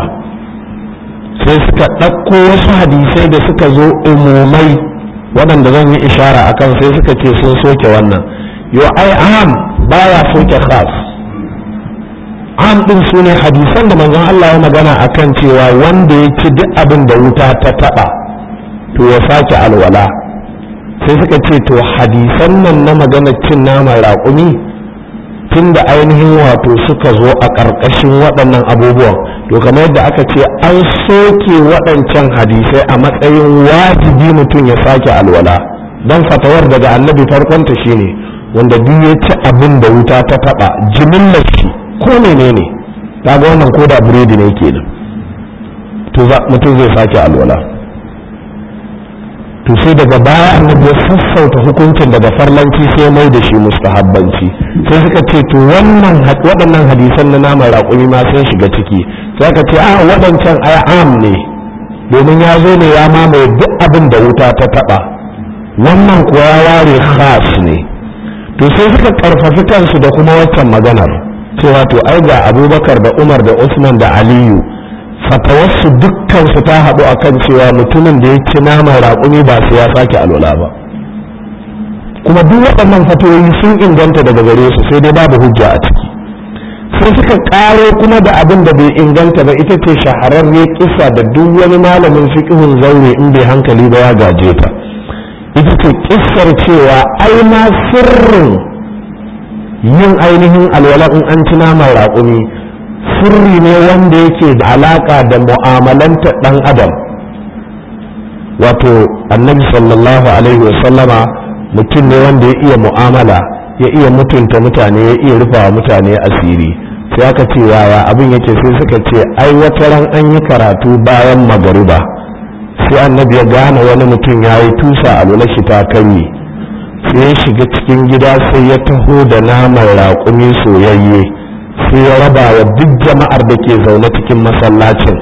[SPEAKER 1] sai suka ɗauko wasu hadisai da suka zo umumai waɗanda zan yi ishara akan sai suka ce sun soke wannan yo ai am baya soke khas am din su ne hadisan da manzon Allah ya magana akan cewa wanda ya ci duk abin da wuta ta taba to ya sake alwala sai suka ce to hadisan nan na maganar cin naman raƙumi tun da ainihin wato suka zo a ƙarƙashin waɗannan abubuwan to kamar yadda aka ce an soke waɗancan hadisai a matsayin wajibi mutum ya sake alwala don fatawar daga annabi farkonta shine wanda duk ya ci abin da wuta ta taɓa jimillar shi ko menene ta ga wannan ko da biredi ne ke to mutum zai sake alwala to sai daga baya annabi ya sassauta hukuncin daga farlanci sai mai da shi mustahabbanci sai suka ce to wannan waɗannan hadisan na naman raƙumi ma sun shiga ciki sai aka ce a waɗancan ai am ne domin ya zo ne ya mamaye duk abin da wuta ta taɓa wannan kuwa ya ware khas ne to sai suka karfafi kansu da kuma waccan maganar cewa to ai ga abubakar da umar da usman da aliyu fatawarsu dukkansu ta haɗu a kan cewa mutumin da ya ci naman raƙumi ba sai ya sake alwala ba kuma duk waɗannan fatoyi sun inganta daga gare su sai dai babu hujja a ciki sai suka ƙaro kuma da abin da bai inganta ba ita ce shahararre kisa da duk wani malamin fiƙihun zaure in bai hankali ba ya gaje ta ita ce kissar cewa ai ma sirrin yin ainihin alwala in an ci naman raƙumi sirri ne wanda yake da alaƙa da mu'amalanta ɗan adam wato annabi sallallahu alaihi wasallama mutum ne wanda ya iya mu'amala ya iya mutunta mutane ya iya rufawa mutane asiri sai aka ce yaya abin yake sai suka ce ai wata ran an yi karatu bayan magariba sai annabi ya gane wani mutum ya yi tusa a lula shi ta kanyi sai ya shiga cikin gida sai ya taho da naman raƙumi soyayye sai ya raba wa duk jama'ar da ke zaune cikin masallacin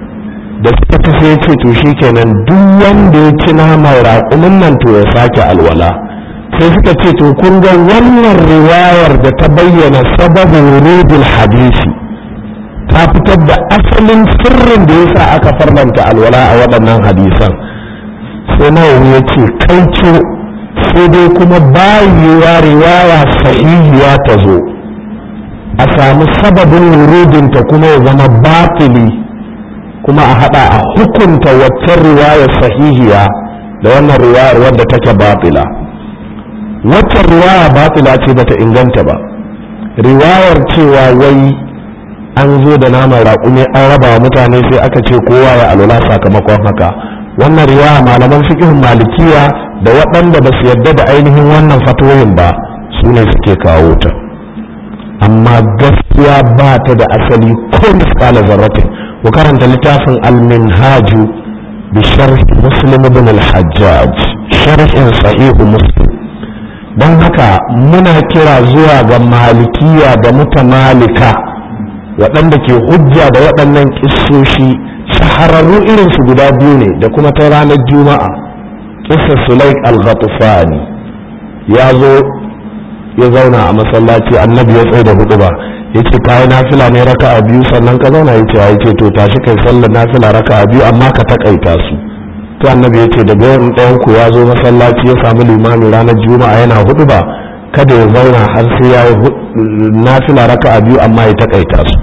[SPEAKER 1] da suka ta sai ce to kenan duk wanda ya ci naman raƙumin nan to ya sake alwala sai suka ce to kun ga wannan riwayar da ta bayyana sababin rubul hadisi ta fitar da asalin sirrin da yasa aka farlanta alwala a waɗannan hadisan sai nawawi ya ce kai sai dai kuma bayewa riwaya sahihiya ta zo a samu sababin wurudinta kuma ya zama batili kuma a hada a hukunta waccan riwaya sahihiya da wannan riwayar wadda take batila waccan riwaya batila ce bata inganta ba riwayar cewa wai an zo da naman raƙumi an raba wa mutane sai aka ce kowa ya alula sakamakon haka wannan riwaya malaman fiqhin malikiya da waɗanda ba su yarda da ainihin wannan fatoyin ba su ne suke kawo ta amma gaskiya ba ta da asali ko misƙala zarratin ku karanta littafin al-minhaju bi sharh muslim ibn al-hajjaj sharhin sahihu muslim don haka muna kira zuwa ga malikiya da mutamalika waɗanda ke hujja da waɗannan ƙissoshi shahararru irinsu guda biyu ne da kuma ta ranar juma'a kisa sulaik al-ghatufani ya zo ya zauna a masallaci annabi ya tsaye da hudu ba ya ce kayi nafila ne raka a biyu sannan ka zauna ya ce ya ce to tashi kai sallar nafila raka a biyu amma ka takaita su to annabi ya ce daga yawan ɗayan ku ya zo masallaci ya samu limami ranar juma'a yana hudu ba kada ya zauna har sai ya yi nafila raka a biyu amma ya takaita su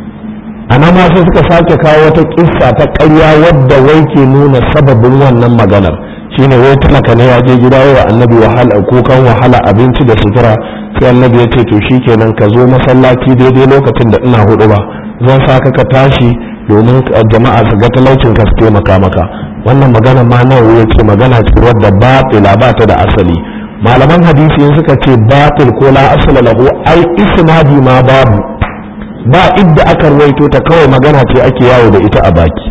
[SPEAKER 1] a nan ma sai suka sake kawo wata kissa ta ƙarya wadda wai ke nuna sababin wannan maganar shine wai talaka ne ya je gida wa annabi wahala kukan wahala abinci da sutura sai annabi ya ce to shikenan ka zo masallaci daidai lokacin da ina hudu ba zan sa ka tashi domin jama'a su ga talaucin ka su taimaka maka wannan magana ma nawa ya ce magana ce wadda batila ba ta da asali malaman hadisi suka ce batil ko la asala lahu ai isnadi ma babu ba idda aka ruwaito ta kawai magana ce ake yawo da ita a baki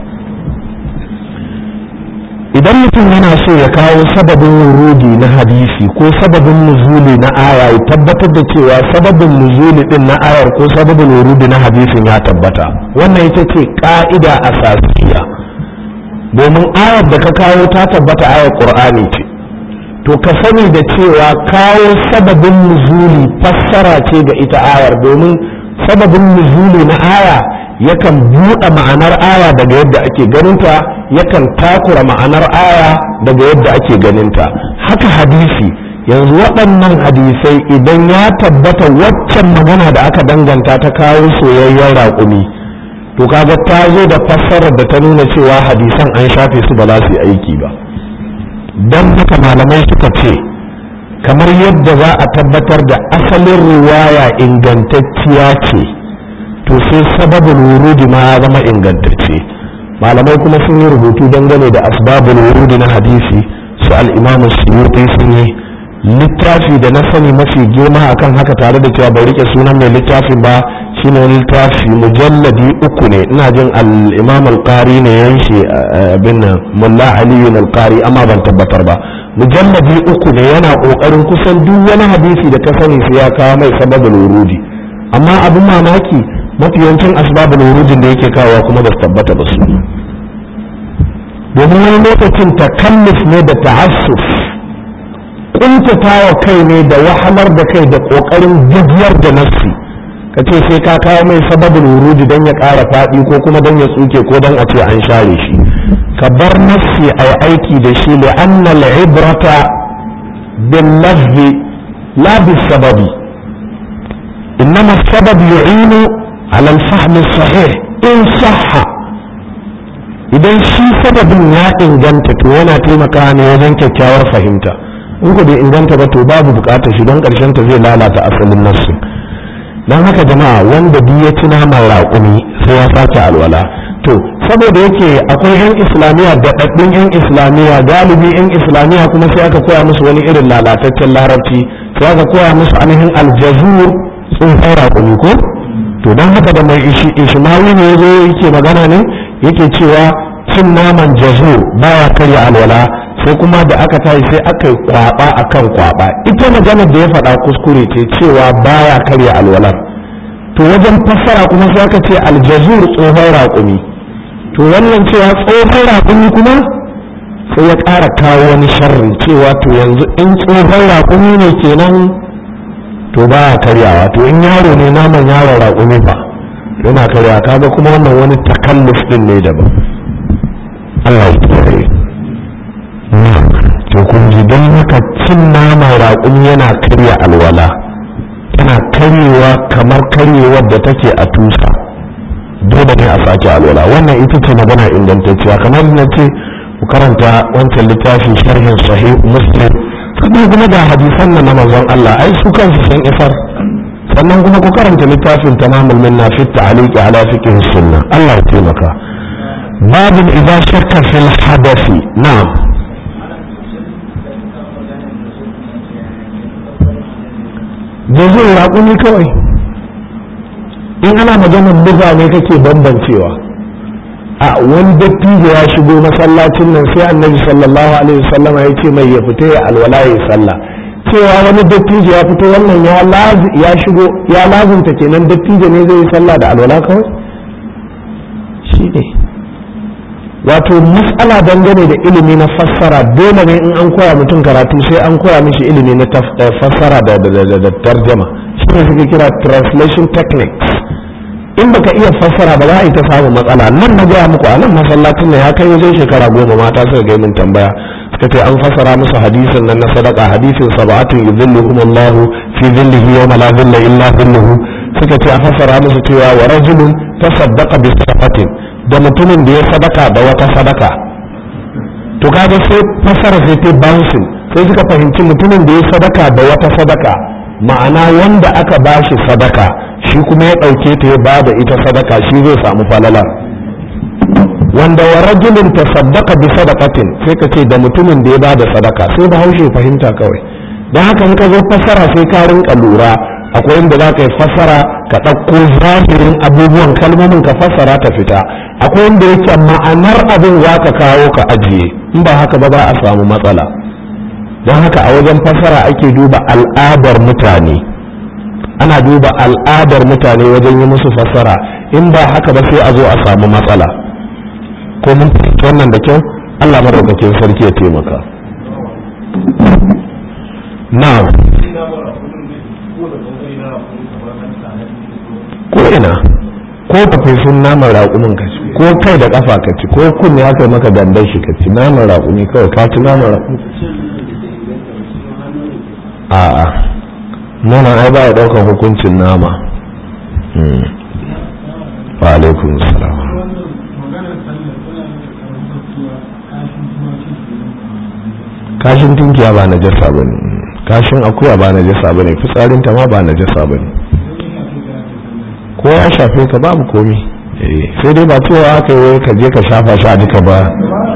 [SPEAKER 1] idan mutum yana so ya kawo sababin wurudi na hadisi ko sababin nuzuli na aya ya tabbatar da cewa sababin nuzuli din na ayar ko sababin wurudi na hadisin ya tabbata wannan ita ce ka'ida asasiya domin ayar da ka kawo ta tabbata ayar qur'ani ce to ka sani da cewa kawo sababin nuzuli fassara ce ga ita ayar domin sababin nuzuli na aya yakan buɗe ma'anar aya daga yadda ake ganinta yakan takura ma'anar aya daga yadda ake ganinta haka hadisi yanzu waɗannan hadisai idan ya tabbata waccan magana da aka danganta ta kawo soyayyen raƙumi to kaga ta zo da fassarar da ta nuna cewa hadisan an shafe su ba za su yi aiki ba don haka malamai suka ce kamar yadda za a tabbatar da asalin riwaya ingantacciya ce to sai sababin wurudi ma ya zama ingantacce malamai kuma sun yi rubutu dangane da asbabul wurudi na hadisi su al'imamu suyuti sun yi littafi da na sani mafi girma akan haka tare da cewa bai rike sunan mai littafin ba shine wani littafi mujalladi uku ne ina jin al-imam al-qari ne yanshi abin nan mulla aliyu al-qari amma ban tabbatar ba mujalladi uku ne yana kokarin kusan duk wani hadisi da ka sani sai ya kawo mai sababul wurudi amma abin mamaki mafi yawancin asbabul wurudin da yake kawo kuma ba su tabbata ba su domin wani lokacin takalluf ne da ta'assuf kuntatawa kai ne da wahalar da kai da kokarin gajiyar da nafsi ka ce sai ka kawo mai sababin wurudi don ya ƙara faɗi ko kuma don ya tsuke ko don a ce an share shi ka bar nafsi a aiki da shi li anna al-ibrata bin lafzi la bis sababi innama sabab yu'inu ala al-fahm sahih in sahha idan shi sababin ya inganta to yana taimakawa ne wajen kyakkyawar fahimta in ku bai inganta ba to babu bukatar shi don karshen ta zai lalata asalin nassin don haka jama'a wanda duk ya ci naman raƙumi sai ya sake alwala to saboda yake akwai 'yan islamiyya da ɗaɗɗin 'yan islamiyya galibi 'yan islamiyya kuma sai aka koya musu wani irin lalataccen larabci sai aka koya musu ainihin aljazur tsohon raƙumi ko to don haka da mai ishmawi ne ya zo yake magana ne yake cewa cin naman jazur baya karya alwala sai kuma da aka tashi sai aka yi kwaba akan kwaba ita maganar da ya faɗa kuskure ce cewa baya karya alwala to wajen fassara kuma sai aka ce aljazur tsohon raƙumi to wannan cewa tsohon raƙumi kuma sai ya ƙara kawo wani sharri cewa to yanzu in tsohon raƙumi ne kenan to ba ya karyawa to in yaro ne naman yaron raƙumi fa yana karyawa kaga kuma wannan wani takalluf din ne daban Allah ya kiyaye to kun ji don haka cin naman raƙumi yana karya alwala yana karyewa kamar karyewar da take a tusa dole ne a sake alwala wannan ita ce magana ingantacciya kamar na ce ku karanta wancan littafin sharhin sahih muslim sannan kuma da hadisan nan na manzon Allah ai su kansu sun isar sannan kuma ku karanta littafin tamamul minna fi ta'liqi ala fiqh sunna Allah ya taimaka babin idza shakka fil hadathi na'am jazul raƙumi kawai in ana maganar buga ne kake bambancewa a wani dattijo ya shigo masallacin nan sai annabi sallallahu alaihi wasallama ya ce mai ya fita ya alwala ya sallah cewa wani dattijo ya fito wannan ya ya shigo ya lazunta kenan dattijo ne zai yi sallah da alwala kawai shi ne wato mas'ala dangane da ilimi na fassara dole ne in an koya mutum karatu sai an koya mishi ilimi na fassara da tarjama shi ne suke kira translation techniques in baka iya fassara ba za a yi ta samun matsala nan na gaya muku a nan masallacin ne ya kai wajen shekara goma mata suka ga min tambaya suka ce an fassara musu hadisin nan na sadaka hadisin sab'atun yuzilluhum Allahu fi dhillihi yawma la dhilla illa dhilluhu suka ce a fassara musu cewa wa rajulun tasaddaqa bi sadaqatin da mutumin da ya sadaka da wata sadaka to kaga sai fassara sai ta bouncing sai suka fahimci mutumin da ya sadaka da wata sadaka ma'ana wanda aka bashi sadaka shi kuma ya ɗauke ta ya bada ita sadaka shi zai samu falala wanda wa rajulin tasaddaqa bi sadaqatin sai ka ce da mutumin da ya bada sadaka sai ba haushe fahimta kawai don haka in ka zo fassara sai ka rinka lura akwai inda za ka yi fassara ka ɗauko zahirin abubuwan kalmomin ka fassara ta fita akwai inda yake ma'anar abin za ka kawo ka ajiye in ba haka ba za a samu matsala don haka a wajen fassara ake duba al'adar mutane ana duba al'adar mutane wajen yi musu fassara in ba haka ba sai a zo a samu matsala ko mun fahimci wannan da kyau Allah madaukakin sarki ya taimaka na'am ko ina ko ka fi sun naman raƙumin ka ci ko kai da ƙafa ka ci ko kunne aka yi maka dandan shi ka ci naman raƙumi kawai ka ci naman raƙumi a'a nuna ai ba ya ɗaukar hukuncin nama wa alaikun salam kashin tunkiya ba na jasa ba ne kashin akuya ba na jasa ba ne fitsarinta ma ba na jasa ba ne ko ya shafe ka babu komi sai dai ba cewa aka yi ka je ka shafa shi a duka ba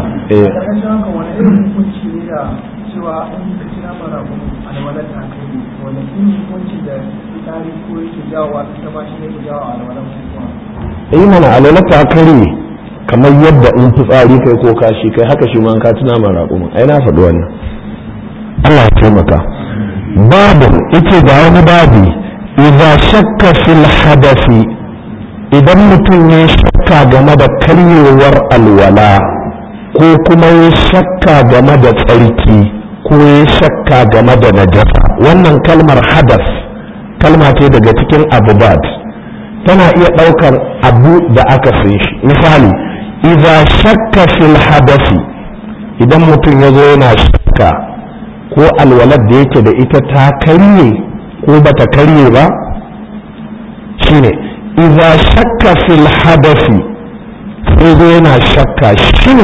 [SPEAKER 1] yi mana alwala ta kare kamar yadda in fitsari kai ko kashi kai haka shi ma ka tuna man raƙuma ai na faɗi wannan Allah ya taimaka babu ita ga wani babi idza shakka fil hadasi idan mutum ya shakka game da karyewar alwala ko kuma ya shakka game da tsarki ko ya shakka game da najasa wannan kalmar hadas kalma ce daga cikin abubad tana iya ɗaukar abu da aka san shi misali idza shakka fil hadasi idan mutum ya zo yana shakka ko alwalar da yake da ita ta karye ko bata karye ba shine idza shakka fil hadasi sai zo yana shakka shin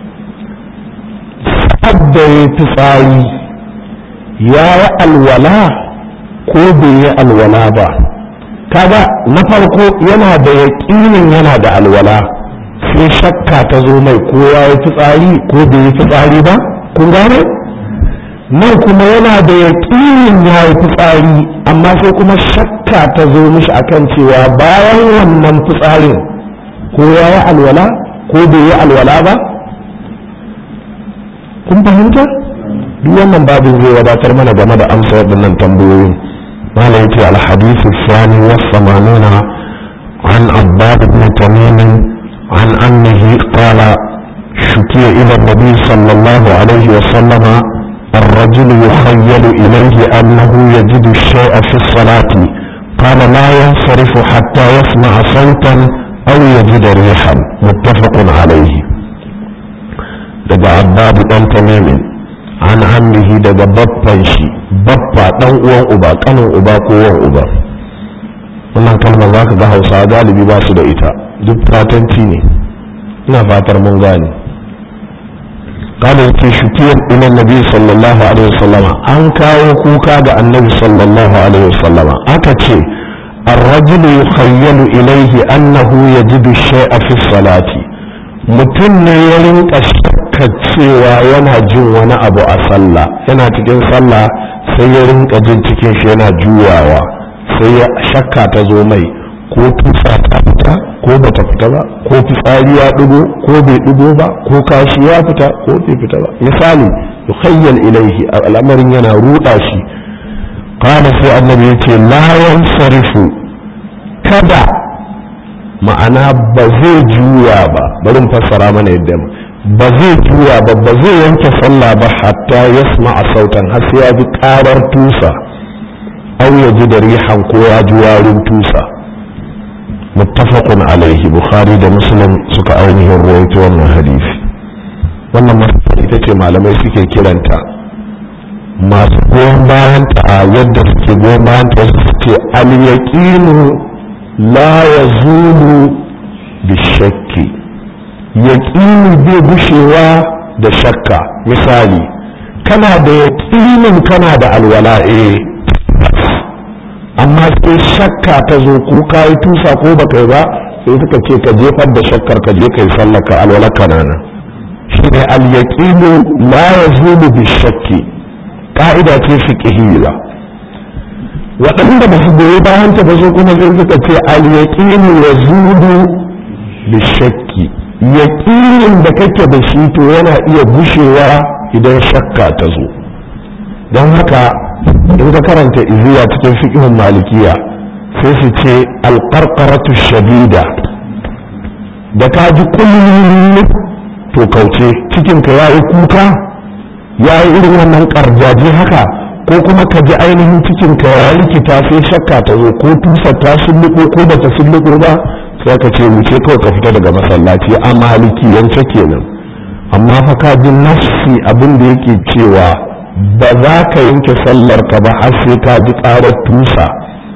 [SPEAKER 1] sadda ya fitsari ya yi alwala ko bai yi alwala ba kaga na farko yana da yaƙinin yana da alwala sai shakka ta zo mai ko ya yi fitsari ko bai yi fitsari ba kun gane nan kuma yana da yaƙinin ya yi fitsari amma sai kuma shakka ta zo mishi akan cewa bayan wannan fitsarin ko ya yi alwala ko bai yi alwala ba kun fahimta duk wannan babin zai wadatar mana game da amsa waɗannan tambayoyin malam yace al-hadithu thani wa samanuna an abbad ibn tamim an annahi qala shukiya ila nabi sallallahu alaihi wa sallama الرجل يخيل إليه أنه يجد الشيء في الصلاة قال لا ينصرف حتى يسمع صوتا أو يجد ريحا متفق عليه daga abbab dan tamimin an ammihi daga babban shi babba dan uwan uba kanin uba ko uwan uba wannan kalmar za ka ga hausa galibi ba su da ita duk fatanci ne ina fatar mun gane قال يكي شكير إلى النبي صلى الله عليه وسلم أن كاو كوكا النبي صلى الله عليه وسلم أكتشي الرجل يخيل إليه أنه يجد الشيء في الصلاة mutum ne ya rinka shakka cewa yana jin wani abu a sallah yana cikin sallah sai ya rinka jin cikin shi yana juyawa sai ya shakka ta zo mai ko tusa ta fita ko bata fita ba ko fitsari ya dugo ko bai dugo ba ko kashi ya fita ko bai fita ba misali yukhayyal ilaihi al'amarin yana ruda shi qala sai annabi yace la yansarifu kada ma'ana ba zai juya ba bari mu fassara mana yadda ba zai juya ba ba zai yanke sallah ba hatta yasma sautan har sai ya ji karar tusa aw ya ji da rihan ko ya ji warin tusa muttafaqun alaihi bukhari da muslim suka ainihin rawaito wannan hadisi wannan masala ita ce malamai suke kiranta masu goyon bayan ta a yadda suke goyon bayan ta wasu suke al-yaqinu la yazulu bishakki yaqini bai gushewa da shakka misali kana da yaqinin kana da alwala eh amma sai shakka ta zo ko ka yi tusa ko ba kai ba sai suka ce ka jefar da shakkar ka je kai sallar ka alwala kanana shi ne al-yaqinu la yazulu bi shakki ka'ida ce fiqhiyya waɗanda ba su goyi bayan ta ba so kuma sai suka ce al-yaqinu yazulu bi shakki yaqinin da kake da shi to yana iya gushewa idan shakka ta zo don haka in ka karanta iziya cikin fiqhun malikiya sai su ce alqarqaratu shadida da ka ji kullum to kauce cikin ka yayi kuka yayi irin wannan karjaji haka ko kuma ka ji ainihin cikin ka ya rikita sai shakka ta zo ko tusa ta sulluko ko bata sulluko ba sai ka ce wuce kawai ka fita daga masallaci a maliki yance kenan amma fa ka ji nafsi abin da yake cewa ba za ka yanke sallar ka ba har sai ka ji ƙarar tusa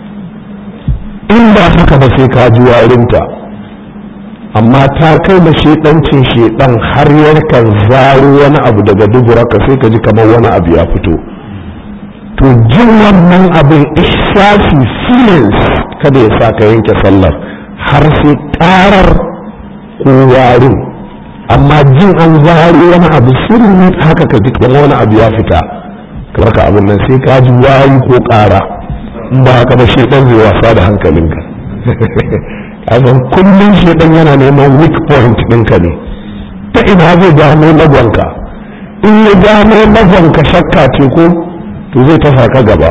[SPEAKER 1] in ba haka ba sai ka ji warinta amma ta kai da shedancin shedan har yarkan zaro wani abu daga dubura ka sai ka ji kamar wani abu ya fito to jin wannan abin ihsasi feelings kada ya sa ka yanke sallar har sai ƙarar ko warin amma jin an zaro wani abu sirri haka ka ji kamar wani abu ya fita kamar ka abin nan sai ka ji wayi ko ƙara in ba haka ba shedan zai wasa da hankalinka kasan kullum shedan yana neman weak point ɗinka ne ta ina zai gano lagwanka in ya gano lagwanka shakka ce ko to zai tafa ka gaba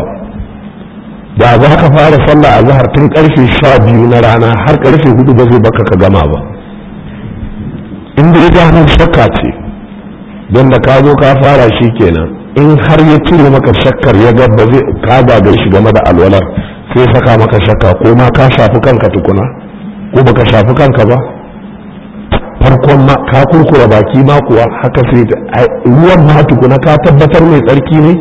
[SPEAKER 1] da za ka fara sallah a zahar tun karfe sha biyu na rana har karfe hudu ba zai baka ka gama ba inda ya gano shakka ce don da ka zo ka fara shi kenan in har ya cire maka shakkar ya ga ba zai ka gagar shi game da alwalar sai saka maka shakka ko ma ka shafi kanka tukuna ko baka shafi kanka ba farkon ma ka kurkura baki ma kuwa haka sai ruwan ma tukuna ka tabbatar mai tsarki ne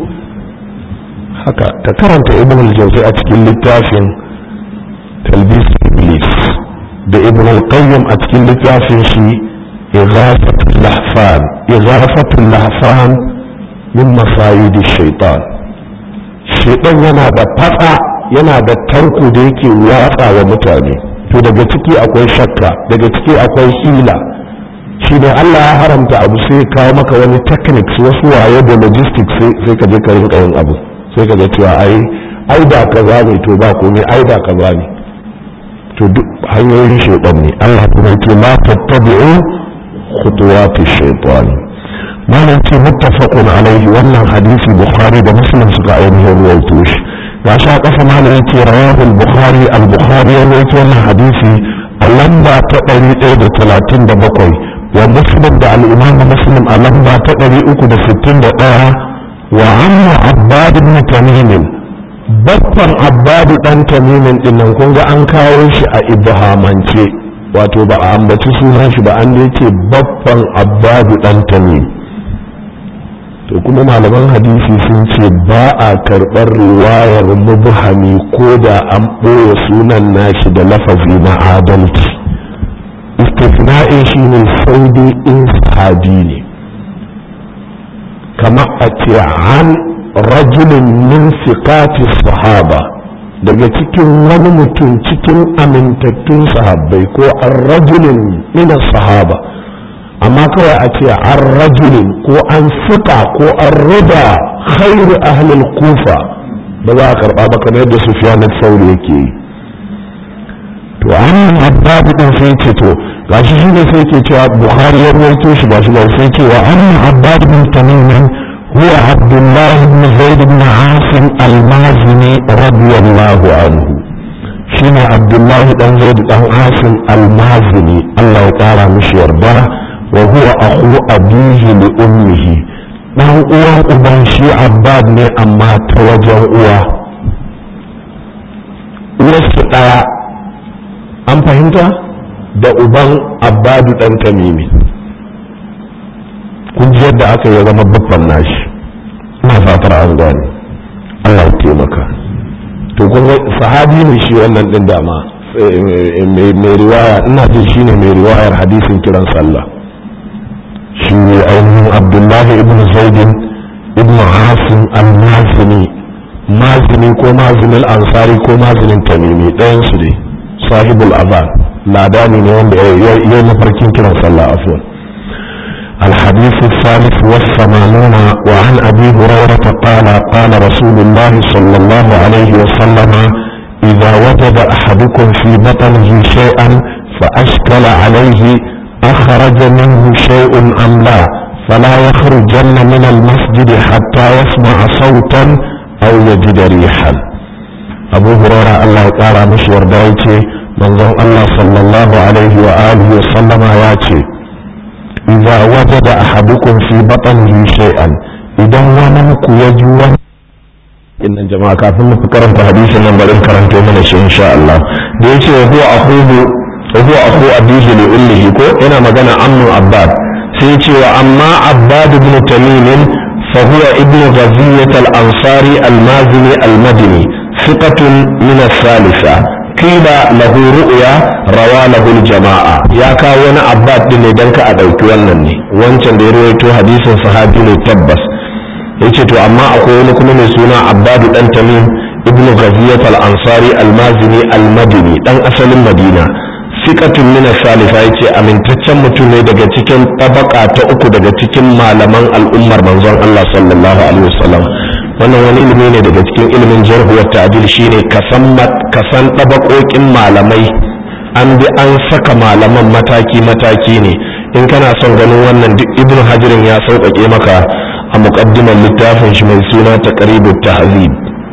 [SPEAKER 1] haka ta karanta ibn al-jawzi a cikin littafin talbis iblis da ibn al-qayyim a cikin littafin shi ighafatul lahfan ighafatul lahfan min masayidi shaitan shaitan yana da fatsa yana da tarko da yake watsa wa mutane to daga ciki akwai shakka daga ciki akwai hila shi ne Allah ya haramta abu sai kawo maka wani techniques wasu waye da logistics sai ka je ka rinka yin abu sai ka ga cewa ai ai da kaza ne to ba komai ai da kaza ne to duk hanyoyin shaitan ne Allah kuma yake la tattabi'u khutuwati shaitan malam ce muttafaqun alaihi wannan hadisi bukhari da muslim suka ainihin ruwaito shi ga sha kasa malam yace rawahu al-bukhari al-bukhari ya ruwaito wannan hadisi a lamba ta 137 wa muslim da al-imam muslim a lamba ta 361 wa amma abbad ibn tamim babban abbadu dan tamimin dinnan kun ga an kawo shi a ibhamance wato ba a ambaci sunan shi ba an da yake babban abbadu dan tamim to kuma malaman hadisi sun ce ba a karɓar riwayar mubhami ko da an ɓoye sunan nashi da lafazi na adalci istifna'in shi ne sai dai in sahabi ne kamar a ce an rajulun min siqati sahaba daga cikin wani mutum cikin amintattun sahabbai ko an rajulun min sahaba amma kawai a ce an rajulin ko an siƙa ko an rida khairu ahlul kufa ba za a karɓa ba kamar yadda sufyan sauri yake yi to an abbabu din sai ce to gashi shi ne sai ke cewa bukhari ya rawaito shi ba shi ba sai ce wa an abbabu bin tamim هو عبد الله بن زيد بن عاصم المازني رضي الله عنه شنو عبد الله بن زيد بن عاصم المازني الله تعالى مش يرضاه وهو أخو أبيه لأمه dan uwan uban shi abbad ne amma ta wajen uwa uwarsu ɗaya an fahimta da uban abbadu ɗan tamimi kun ji yadda aka yi zama babban nashi ina fatar an gane Allah ya taimaka to kun sahabi ne shi wannan din dama mai riwaya ina jin shine mai riwayar hadisin kiran sallah shi ne ainihin abdullahi ibn zaidin ibn hasim al-mazini mazini ko mazinin ansari ko mazinin tamimi ɗayan su ne sahibul azan ladani ne wanda ya yi mafarkin kiran sallah afwan الحديث الثالث والثمانون وعن أبي هريرة قال قال رسول الله صلى الله عليه وسلم إذا وجد أحدكم في بطنه شيئا فأشكل عليه أخرج منه شيء أم لا فلا يخرجن من المسجد حتى يسمع صوتا أو يجد ريحا أبو هريرة الله تعالى مشور دايتي منظر الله صلى الله عليه وآله وسلم ياتي إذا وجد أحدكم في بطنه شيئا إذا ونمك يجوا إن جماعة كافر فكرت حديث نمبر كرمت من إن شاء الله ديتي وهو أخوه وهو أخو أبيه لأمه كو هنا مجانا عم عباد سيتي وأما عباد بن تميم فهو ابن غزية الأنصاري المازني المدني ثقة من الثالثة قيل له رؤيا روى له الجماعة يا كاونا عباد بن دنك أدوك ونني وانشان دي رويتو حديث صحابي لتبس yace to amma akwai wani kuma mai suna abbadu dan tamim ibnu ghaziyat al-ansari al-mazini al-madini dan asalin madina fikatun mina salifa ya ce amintaccen mutum ne daga cikin tabaka ta uku daga cikin malaman al'ummar manzon Allah sallallahu alaihi wasallam wannan wani ilimi ne daga cikin ilimin jarhu wa ta'dil shine kasan kasan tabakokin malamai an bi an saka malaman mataki mataki ne in kana son ganin wannan duk ibnu hajirin ya sauƙaƙe maka a muqaddimar littafin shi mai suna taqribut tahzib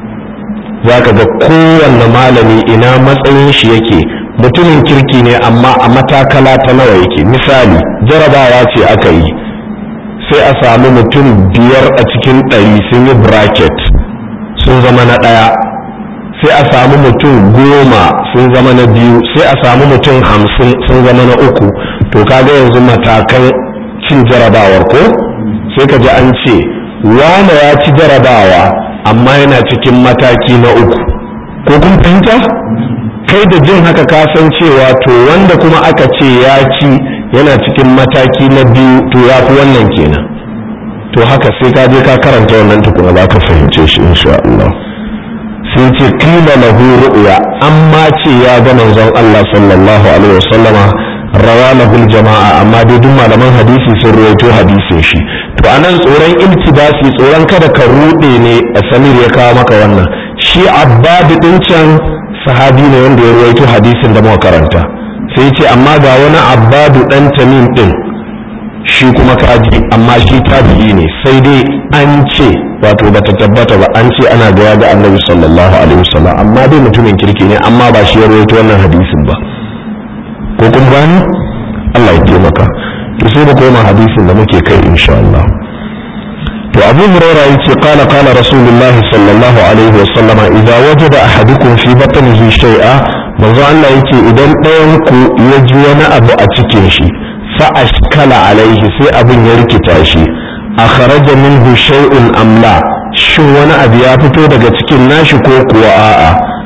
[SPEAKER 1] zaka ga kowanne malami ina matsayin shi yake mutumin kirki ne amma a matakala ta nawa yake misali jarabawa ce aka yi sai a samu mutum biyar a cikin ɗari sun yi bracket sun zama na ɗaya sai a samu mutum goma sun zama na biyu sai a samu mutum hamsin sun zama na uku to kaga yanzu matakan cin jarabawar ko sai ka ji an ce wane ya ci jarabawa amma yana cikin mataki na uku ko kun fahimta kai da jin haka ka san cewa to wanda kuma aka ce ya ci yana cikin mataki na biyu to ya fi wannan kenan to haka sai ka je ka karanta wannan tukuna za ka fahimce shi insha Allah sai ce kila lahu ru'ya amma ce ya ga manzon Allah sallallahu alaihi wasallama rawa lahul jama'a amma dai duk malaman hadisi sun rawaito hadisin shi to anan tsoron iltibasi tsoron kada ka rude ne a samir ya kawo maka wannan shi abbad din can sahabi ne wanda ya rawaito hadisin da muka karanta sai ce amma ga wani abbadu dan tamim din shi kuma kaji amma shi tabi'i ne sai dai an ce wato bata tabbata ba an ce ana gaya ga annabi sallallahu alaihi wasallam amma dai mutumin kirki ne amma ba shi ya rawaito wannan hadisin ba ko kun gani Allah ya taimaka to sai da koma hadisin da muke kai insha Allah to Abu Hurairah yace qala qala Rasulullahi sallallahu alaihi wasallam idza wajada ahadukum fi batnihi shay'a manzo Allah yace idan ɗayan ku ya ji wani abu a cikin shi fa ashkala alaihi sai abin ya rikita shi akhraja minhu shay'un am la shin wani abu ya fito daga cikin nashi ko kuwa a'a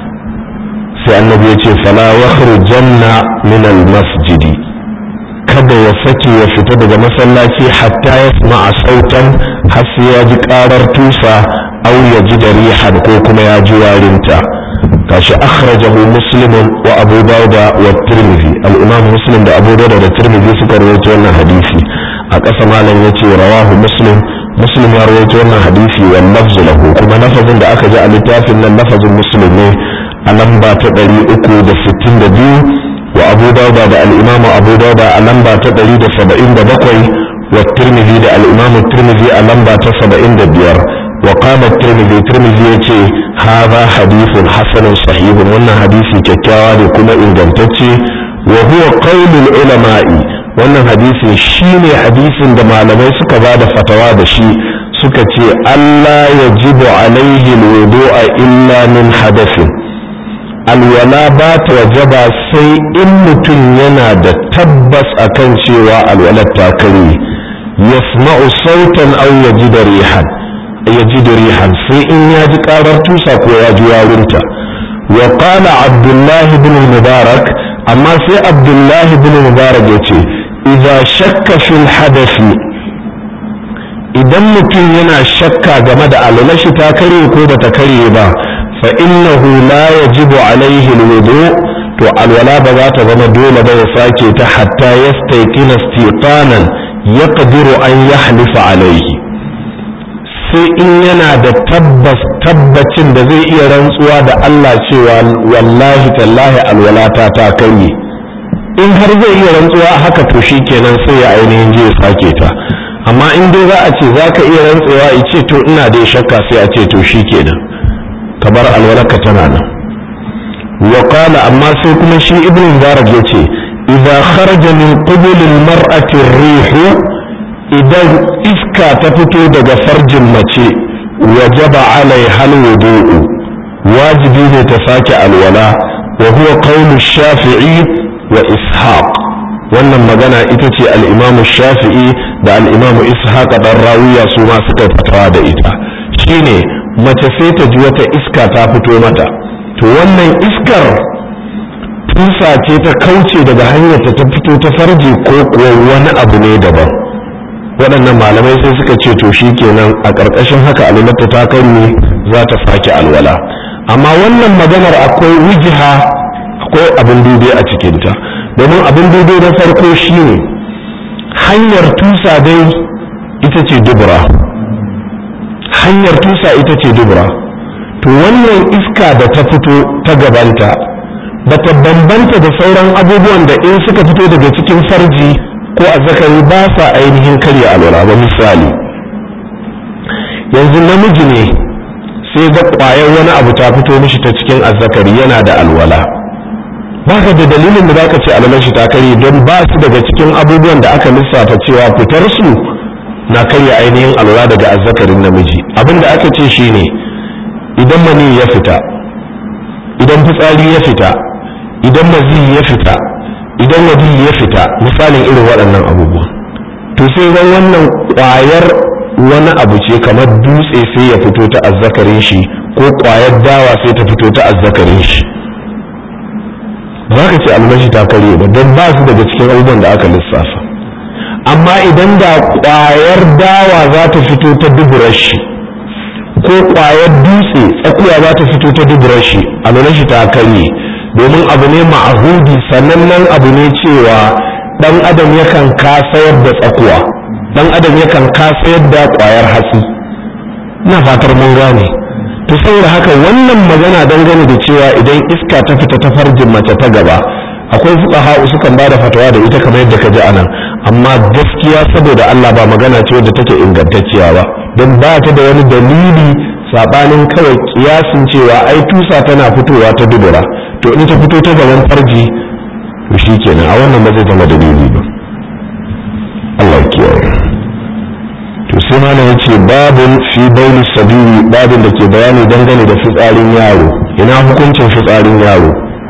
[SPEAKER 1] sai annabi ya ce fala yakhrujanna min al-masjidi kada ya sake ya fita daga masallaci hatta ya sama'a sautan har sai ya ji karar tusa aw ya ji da rihan ko kuma ya ji warinta gashi akhrajahu muslimun wa abu dauda wa tirmidhi al-imam muslim da abu dauda da tirmidhi suka rawaito wannan hadisi a ƙasa malam yace rawahu muslim muslim ya rawaito wannan hadisi wa lafzu lahu kuma lafazin da aka ji a littafin nan lafazin muslim ne a lamba ta 362 wa abu dauda da al-imam abu dauda a lamba ta 177 wa tirmidhi da al-imam tirmidhi a lamba ta 75 وقال الترمذي الترمذي يتي هذا حديث حسن صحيح وانا حديث كتاوى كما انجلتتي وهو قول العلماء wannan hadisin shine hadisin da malamai suka ba da fatawa da shi suka ce Allah ya jibu alaihi wudu'a illa min hadasin alwala ba ta wajaba sai in mutum yana da tabbas akan cewa alwalar ta kare yasma'u sautan aw yajidu rihan ya ji rihan sai in ya ji karar tusa ko ya ji warinta wa qala abdullah ibn mubarak amma sai abdullah ibn mubarak yace idza shakka fil hadathi idan mutum yana shakka game da alalashi ta kare ko bata kare ba fa innahu la yajibu alaihi alwudu to alwala ba za ta zama dole ba ya sake ta hatta yastayqina istiqanan yaqdiru an yahlifa alaihi sai in yana da tabbas tabbacin da zai iya rantsuwa da Allah cewa wallahi tallahi alwalata ta karye in har zai iya rantsuwa haka to shi kenan sai ya ainihin je ya sake ta amma in dai za a ce za ka iya rantsuwa ya ce to ina da shakka sai a ce to shi kenan kamar alwalaka tana nan wa qala amma sai kuma shi ibn mubarak ya ce idza kharaja min qubul al-mar'ati ar-rihu idan iska ta fito daga farjin mace wajaba alai hal wudu'u wajibi ne ta sake alwala wa huwa qawlu shafi'i wa ishaq wannan magana ita ce al-imamu shafi'i da al-imamu ishaq dan rawiya su ma suka fatawa da ita shine mace sai ta ji wata iska ta fito mata to wannan iskar tusa ce ta kauce daga hanyar ta fito ta farji ko kuwa wani abu ne daban waɗannan malamai sai suka ce to shi kenan a ƙarƙashin haka alwalata ta ne za ta sake alwala amma wannan maganar akwai wijiha akwai abin dube a cikinta domin abin dube na farko shine hanyar tusa dai ita ce dubura hanyar tusa ita ce dubura to wannan iska da ta fito ta gabanta bata bambanta da sauran abubuwan da in suka fito daga cikin farji ko azzakari ba sa ainihin karya alwala ba misali yanzu namiji ne sai ga ƙwayar wani abu ta fito mishi ta cikin azzakari yana da alwala baka da dalilin da zaka ce alwalar shi ta karye don ba su daga cikin abubuwan da aka lissafa cewa fitar su na karya ainihin alwala daga azzakarin namiji abin da aka ce shine idan mani ya fita idan fitsari ya fita idan mazi ya fita idan wadi ya fita misalin irin waɗannan abubuwa to sai ran wannan ƙwayar wani abu ce kamar dutse sai ya fito ta azzakarin shi ko ƙwayar dawa sai ta fito ta azzakarin shi ba ka ce almashi ta kare ba don ba su daga cikin abubuwan da aka lissafa amma idan da ƙwayar dawa za ta fito ta duburar shi ko ƙwayar dutse tsakuwa za ta fito ta duburar shi alwalar shi ta karye domin abu ne ma'ahudi sanannen abu ne cewa ɗan adam yakan kasayar da tsakuwa ɗan adam yakan kasayar da ƙwayar hatsi ina fatar mun gane to saboda haka wannan magana dangane da cewa idan iska ta fita ta farjin mace ta gaba akwai fuqaha sukan ba da fatawa da ita kamar yadda ka ji anan amma gaskiya saboda Allah ba magana ce wadda take ingantacciya ba don ba ta da wani dalili sabanin kawai kiyasin cewa ai tusa tana fitowa ta dubura to in ta fito ta gaban farji to shikenan a wannan ba zai zama dalili ba Allah ya kiyaye to sai mana yace babun fi bauli sabili babin da ke bayani dangane da fitsarin yaro ina hukuncin fitsarin yaro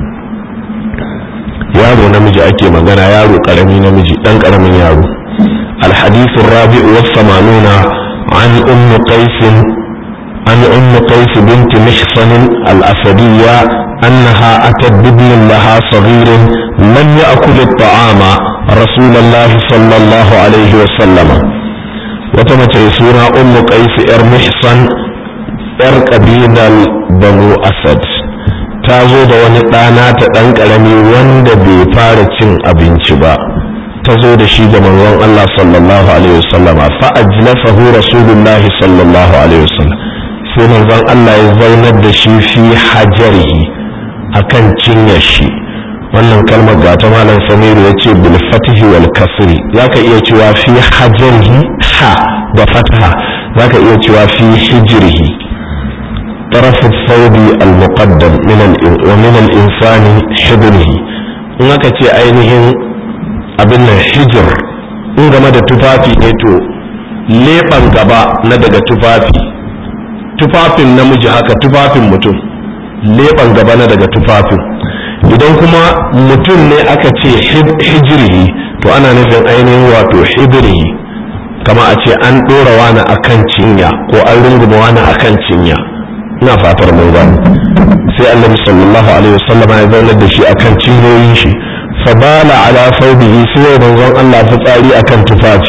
[SPEAKER 1] yaro namiji ake magana yaro karami namiji dan karamin yaro الحديث الرابع والثمانون عن أم قيس عن أم قيس بنت محصن الأسدية أنها أتت بابن لها صغير لم يأكل الطعام رسول الله صلى الله عليه وسلم وتمت سورة أم قيس إر محصن إر قبيلة بنو أسد ta zo da wani ɗana ta ɗan ƙarami wanda bai fara cin abinci ba ta zo da shi ga manzon Allah sallallahu alaihi wasallama fa ajlasahu rasulullah sallallahu alaihi wasallam sai manzon Allah ya zaunar da shi fi hajarihi akan cinyar shi wannan kalmar ga ta malam samiru ya ce bil fatihi wal kasri zaka iya cewa fi hajarihi ha da fataha zaka iya cewa fi hijrihi طرف الثوب المقدم من ومن الإنسان حضنه in aka ce ainihin abin nan hijir in game da tufafi ne to leɓen gaba na daga tufafi tufafin namiji haka tufafin mutum leɓen gaba na daga tufafin idan kuma mutum ne aka ce hijirihi to ana nufin ainihin wato hijirihi kama a ce an ɗora wani akan cinya ko an runguma wani akan cinya ina fatar mun gani sai annabi sallallahu alaihi wasallam ya zauna da shi akan cinyoyin shi fa bala ala thawbihi sai manzon Allah fitsari akan tufafi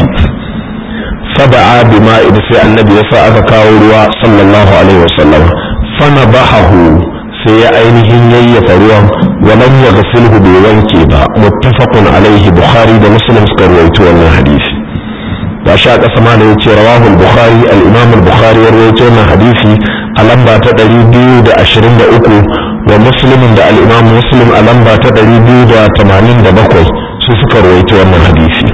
[SPEAKER 1] fada'a bima'id sai annabi ya sa aka kawo ruwa sallallahu alaihi wasallam fana bahahu sai ya ainihin yayyafa ruwan wa lam yaghsilhu bai wanke ba muttafaqun alaihi bukhari da muslim suka rawaito wannan hadisi ba sha kasa ma da yace rawahu al-bukhari al-imam al-bukhari ya rawaito wannan hadisi a lamba ta 223 wa muslimin da al-imam muslim a lamba ta 287 su suka rawaito wannan hadisi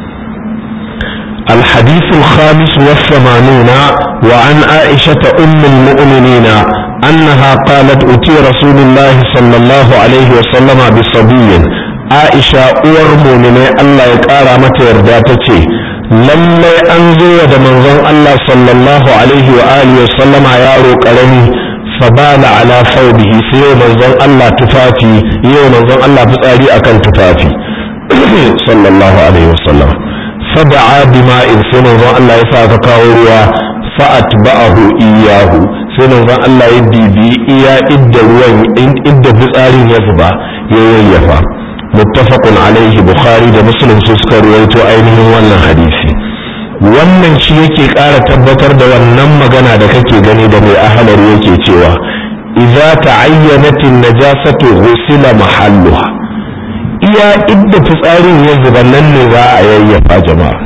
[SPEAKER 1] الحديث الخامس والثمانون وعن عائشة أم المؤمنين أنها قالت أتي رسول الله صلى الله عليه وسلم بصبي عائشة أور مؤمنة الله يقارى متى يرداتك lallai an zo da manzon Allah sallallahu alaihi wa alihi wa sallama yaro karami fabala ala thawbihi sai yau manzon Allah tufafi yau manzon Allah fitsari akan tufafi sallallahu alaihi wa sallam fada'a bima'in sai manzon Allah ya sa ka kawo ruwa fa'atba'ahu iyahu sai manzon Allah ya bibi iya idda ruwan idda fitsarin ya zuba ya yayyafa muttafaqun alaihi bukhari da muslim su suka ruwaito ainihin wannan hadisi wannan shi yake ƙara tabbatar da wannan magana da kake gani da mai ahalar yake cewa idza ta'ayyanat an-najasatu ghusila mahalluha iya idda fitsarin ya zuba nan ne za a yayyafa jama'a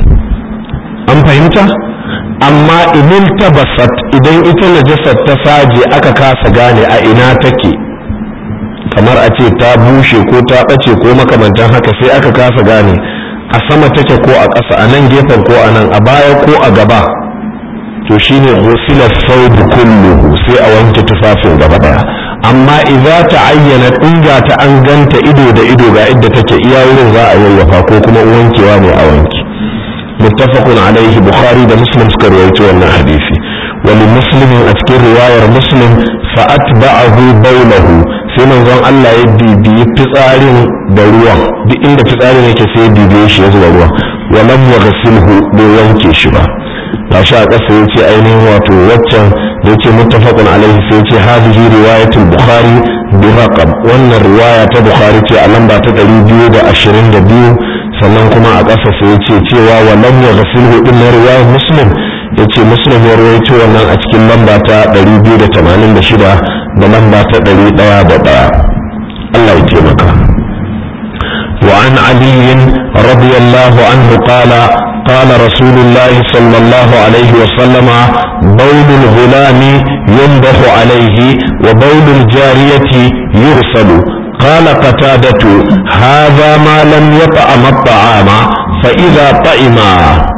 [SPEAKER 1] an fahimta amma idan tabasat idan ita najasar ta saje aka kasa gane a ina take kamar a ce ta bushe ko ta ɓace ko makamantan haka sai aka kasa gane a sama take ko a ƙasa a nan gefen ko a nan a baya ko a gaba to shine ghusila thawb kulluhu sai a wanke tufafin gaba daya amma idza ta ayyana dinga ta an ganta ido da ido ga idda take iya wurin za a yayyafa ko kuma wankewa ne a wanki muttafaqun alaihi bukhari da muslim suka rawaito wannan hadisi wani muslimin a cikin riwayar muslim fa atba'ahu bawlahu sai manzon Allah ya bibiyi fitsarin da ruwan duk inda fitsarin yake sai ya bibiye shi ya zuba ruwan wa lam yaghsilhu bai wanke shi ba gashi a ƙasa ya ce ainihin wato waccan da yace muttafaqun alaihi sai ya ce hadhihi riwayatul bukhari bi raqam wannan riwaya ta bukhari ce a lamba ta 222 sannan kuma a ƙasa sai ya ce cewa wa lam yaghsilhu din riwayar muslim yace muslim ya rawaito wannan a cikin lamba ta 286 da lamba ta 101 Allah ya taimaka وعن علي رضي الله عنه قال قال رسول الله صلى الله عليه وسلم بول الغلام ينضح عليه وبول الجارية يغسل قال قتادة هذا ما لم يطعم الطعام فإذا طعما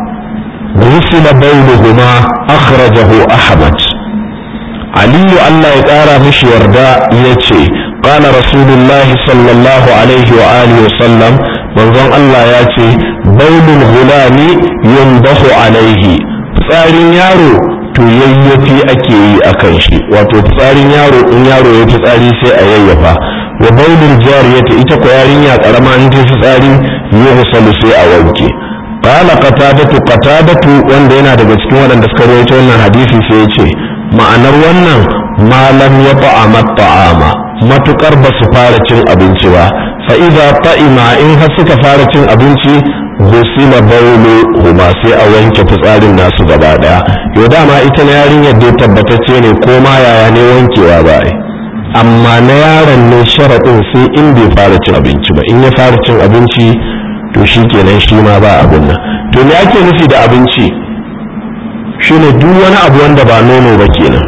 [SPEAKER 1] غسل بولهما أخرجه أحمد علي الله يقارى مش يرضى يتي قال رسول الله صلى الله عليه وآله وسلم manzon Allah ya ce baulul gulami yumdahu alaihi fitsarin yaro to yayyafi ake yi a kan shi wato fitsarin yaro in yaro ya fitsari sai a yayyafa wa baulul jariyata ita ko yarinya karama in ta fitsari yuhsalu sai a wanke qala qatadatu qatadatu wanda yana daga cikin waɗanda suka rawaito wannan hadisi sai ya ce ma'anar wannan malam ya ta'ama ta'ama matukar ba su fara cin abinci ba fa idza ta'ima in har suka fara cin abinci gusila baulu huma sai a wanke fitsarin nasu gaba daya yau dama ita na yarinyar dai tabbatacce ne ko ma yaya ne wankewa ba ai amma na yaron ne sharaɗin sai in bai fara cin abinci ba in ya fara cin abinci to shi kenan shi ma ba abin nan to me ake nufi da abinci shine duk wani abu wanda ba nono ba kenan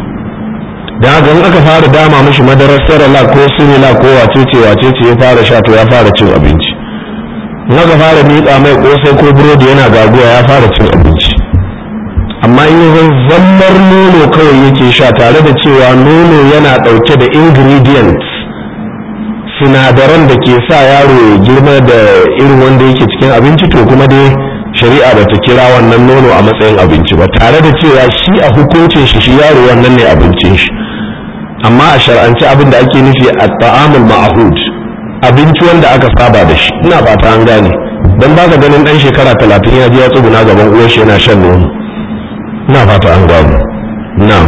[SPEAKER 1] da haka in aka fara dama mishi madarar sarala ko sinila ko wacece wacece ya fara sha to ya fara cin abinci in aka fara miƙa mai ƙosai ko burodi yana gaguwa ya fara cin abinci amma in zan zammar nono kawai yake sha tare da cewa nono yana ɗauke da ingredients sinadaran da ke sa yaro ya girma da irin wanda yake cikin abinci to kuma dai shari'a ba ta kira wannan nono a matsayin abinci ba tare da cewa shi a hukuncin shi shi yaro wannan ne abincin shi amma a shar'anci abin da ake nufi a ta'amul ma'ahud abinci wanda aka saba da shi ina fata an gane dan baka ganin dan shekara talatin ya je ya tsuguna gaban uwar shi yana shan nono ina fata an gane na'am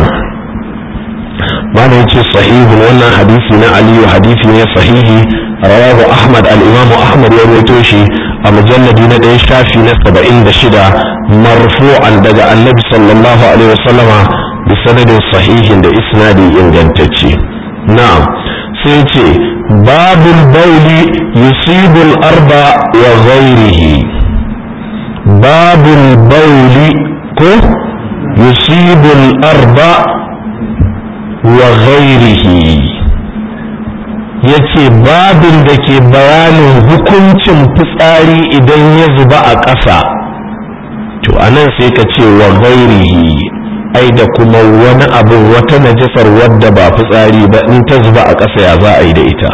[SPEAKER 1] mana yace sahihun wannan hadisi na aliyu hadisi ne sahihi rawahu ahmad al-imam ahmad ya rawaito shi a mujalladi na ɗaya shafi na saba'in da shida marfu'an daga annabi sallallahu alaihi wasallama bi sanadin sahihin da isnadi ingantacce na'am sai ce babul bauli yusibul arba wa ghairihi babul bauli ko yusibul arba wa ghairihi ya ce babin da ke bayanin hukuncin fitsari idan ya zuba a ƙasa to anan sai ka ce wa gairihi ai da kuma wani abu wata najasar wadda ba fitsari ba in ta zuba a ƙasa ya za a yi da ita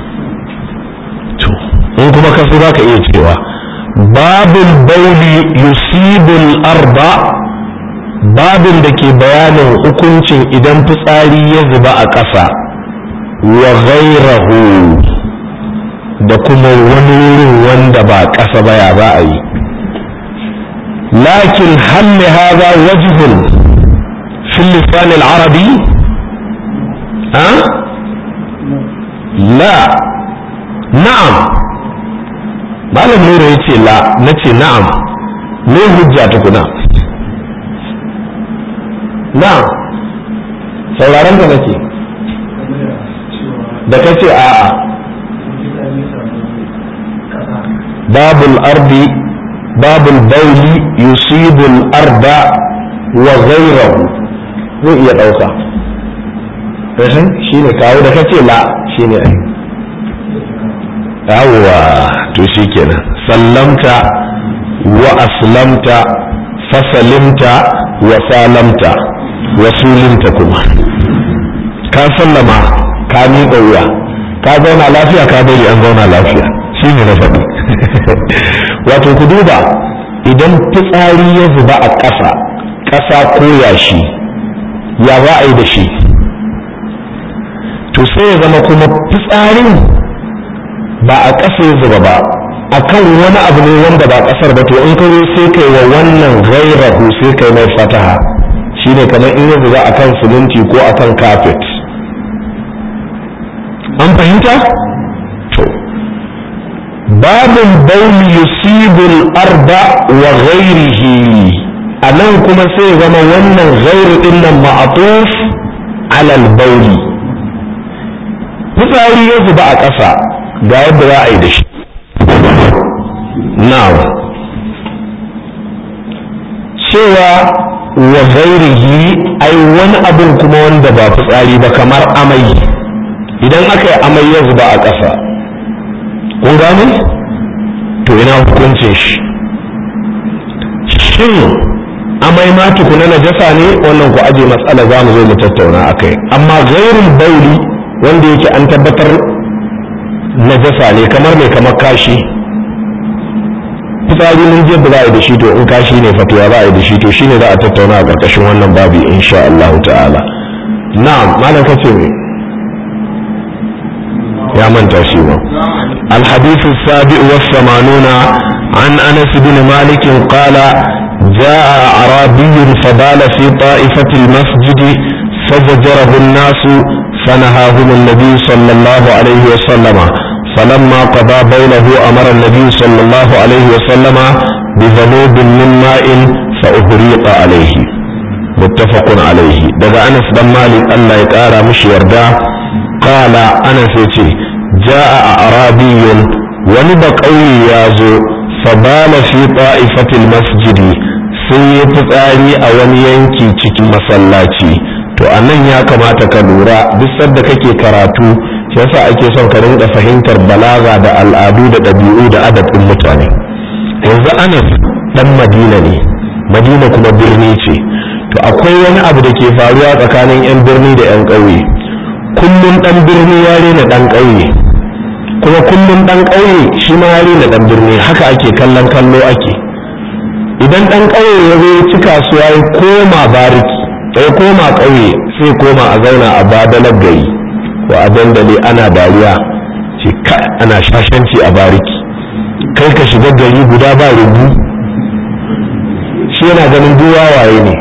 [SPEAKER 1] to in kuma ka so ka iya cewa babin bauli yusibul arba babin da ke bayanin hukuncin idan fitsari ya zuba a ƙasa wa ghairahu da kuma wani wurin wanda ba ƙasa ba ya za a yi lakin halli haza wajhun fil lisan al-arabi ha la na'am malam nura yace la nace na'am me hujja tukuna na'am sauraron ka nake da ka ce a'a babul ardi babul bauli yusibul arda wa ghayrahu zai iya ɗauka rashin shi ne kawo da kace la shi ne ai yawwa to shi kenan sallamta wa aslamta fasalimta wa salamta wa sulimta kuma ka sallama ka miƙa wuya ka zauna lafiya ka bari an zauna lafiya shi ne na faɗi wato ku duba idan fitsari ya zuba a ƙasa ƙasa ko yashi ya za a yi da shi to sai ya zama kuma fitsarin ba a ƙasa ya zuba ba a kan wani abu ne wanda ba ƙasar ba to in ka sai kai wa wannan gairahu sai kai mai fataha shine kamar in ya zuba akan siminti ko akan kafet an fahimta to babin bauli yusibul arba wa ghairihi a nan kuma sai zama wannan gairu din nan ma'atuf alal bauli fitsari ya zuba a ƙasa ga yadda za a yi da shi na'am cewa wa gairihi ai wani abin kuma wanda ba fitsari ba kamar amai idan aka yi amai ya zuba a ƙasa kun gane to ina hukuncin shi shin amai ma tukuna na jasa ne wannan ku aje matsala za mu zo mu tattauna a kai amma gairin bauli wanda yake an tabbatar na jasa ne kamar mai kamar kashi fitsari mun je ba za a yi da shi to in kashi ne fatuwa za a yi da shi to shine za a tattauna a ƙarƙashin wannan babi insha Allah ta'ala na'am malam kace me ya manta shi ba الحديث السابع والثمانون عن أنس بن مالك قال جاء أعرابي فبال في طائفة المسجد فزجره الناس فنهاهم النبي صلى الله عليه وسلم فلما قضى بوله أمر النبي صلى الله عليه وسلم بذنوب من ماء فأهريق عليه متفق عليه daga Anas dan Malik Allah ya kara mishi yarda qala Anas yace jaa arabiyyun wani ba kauye ya zo fabala fi ta'ifatil masjidi sai ya fitsari a wani yanki cikin masallaci to anan ya kamata ka lura duk sadda kake karatu yasa ake son ka rinka fahimtar balaga da al'adu da ɗabi'u da adabin mutane yanzu anas dan madina ne madina kuma birni ce to akwai wani abu da ke faruwa tsakanin 'yan birni da 'yan ƙauye kullum ɗan birni ya rena ɗan ƙauye kuma kullum ɗan ƙauye shi ma ya rena ɗan birni haka ake kallon kallo ake idan ɗan ƙauye ya zo ci kasuwa ya koma bariki ya koma ƙauye sai koma a zauna a badalar gari ko a dandali ana dariya ce ana shashanci a bariki kai ka shiga gari guda ba rubu shi yana ganin duk waye ne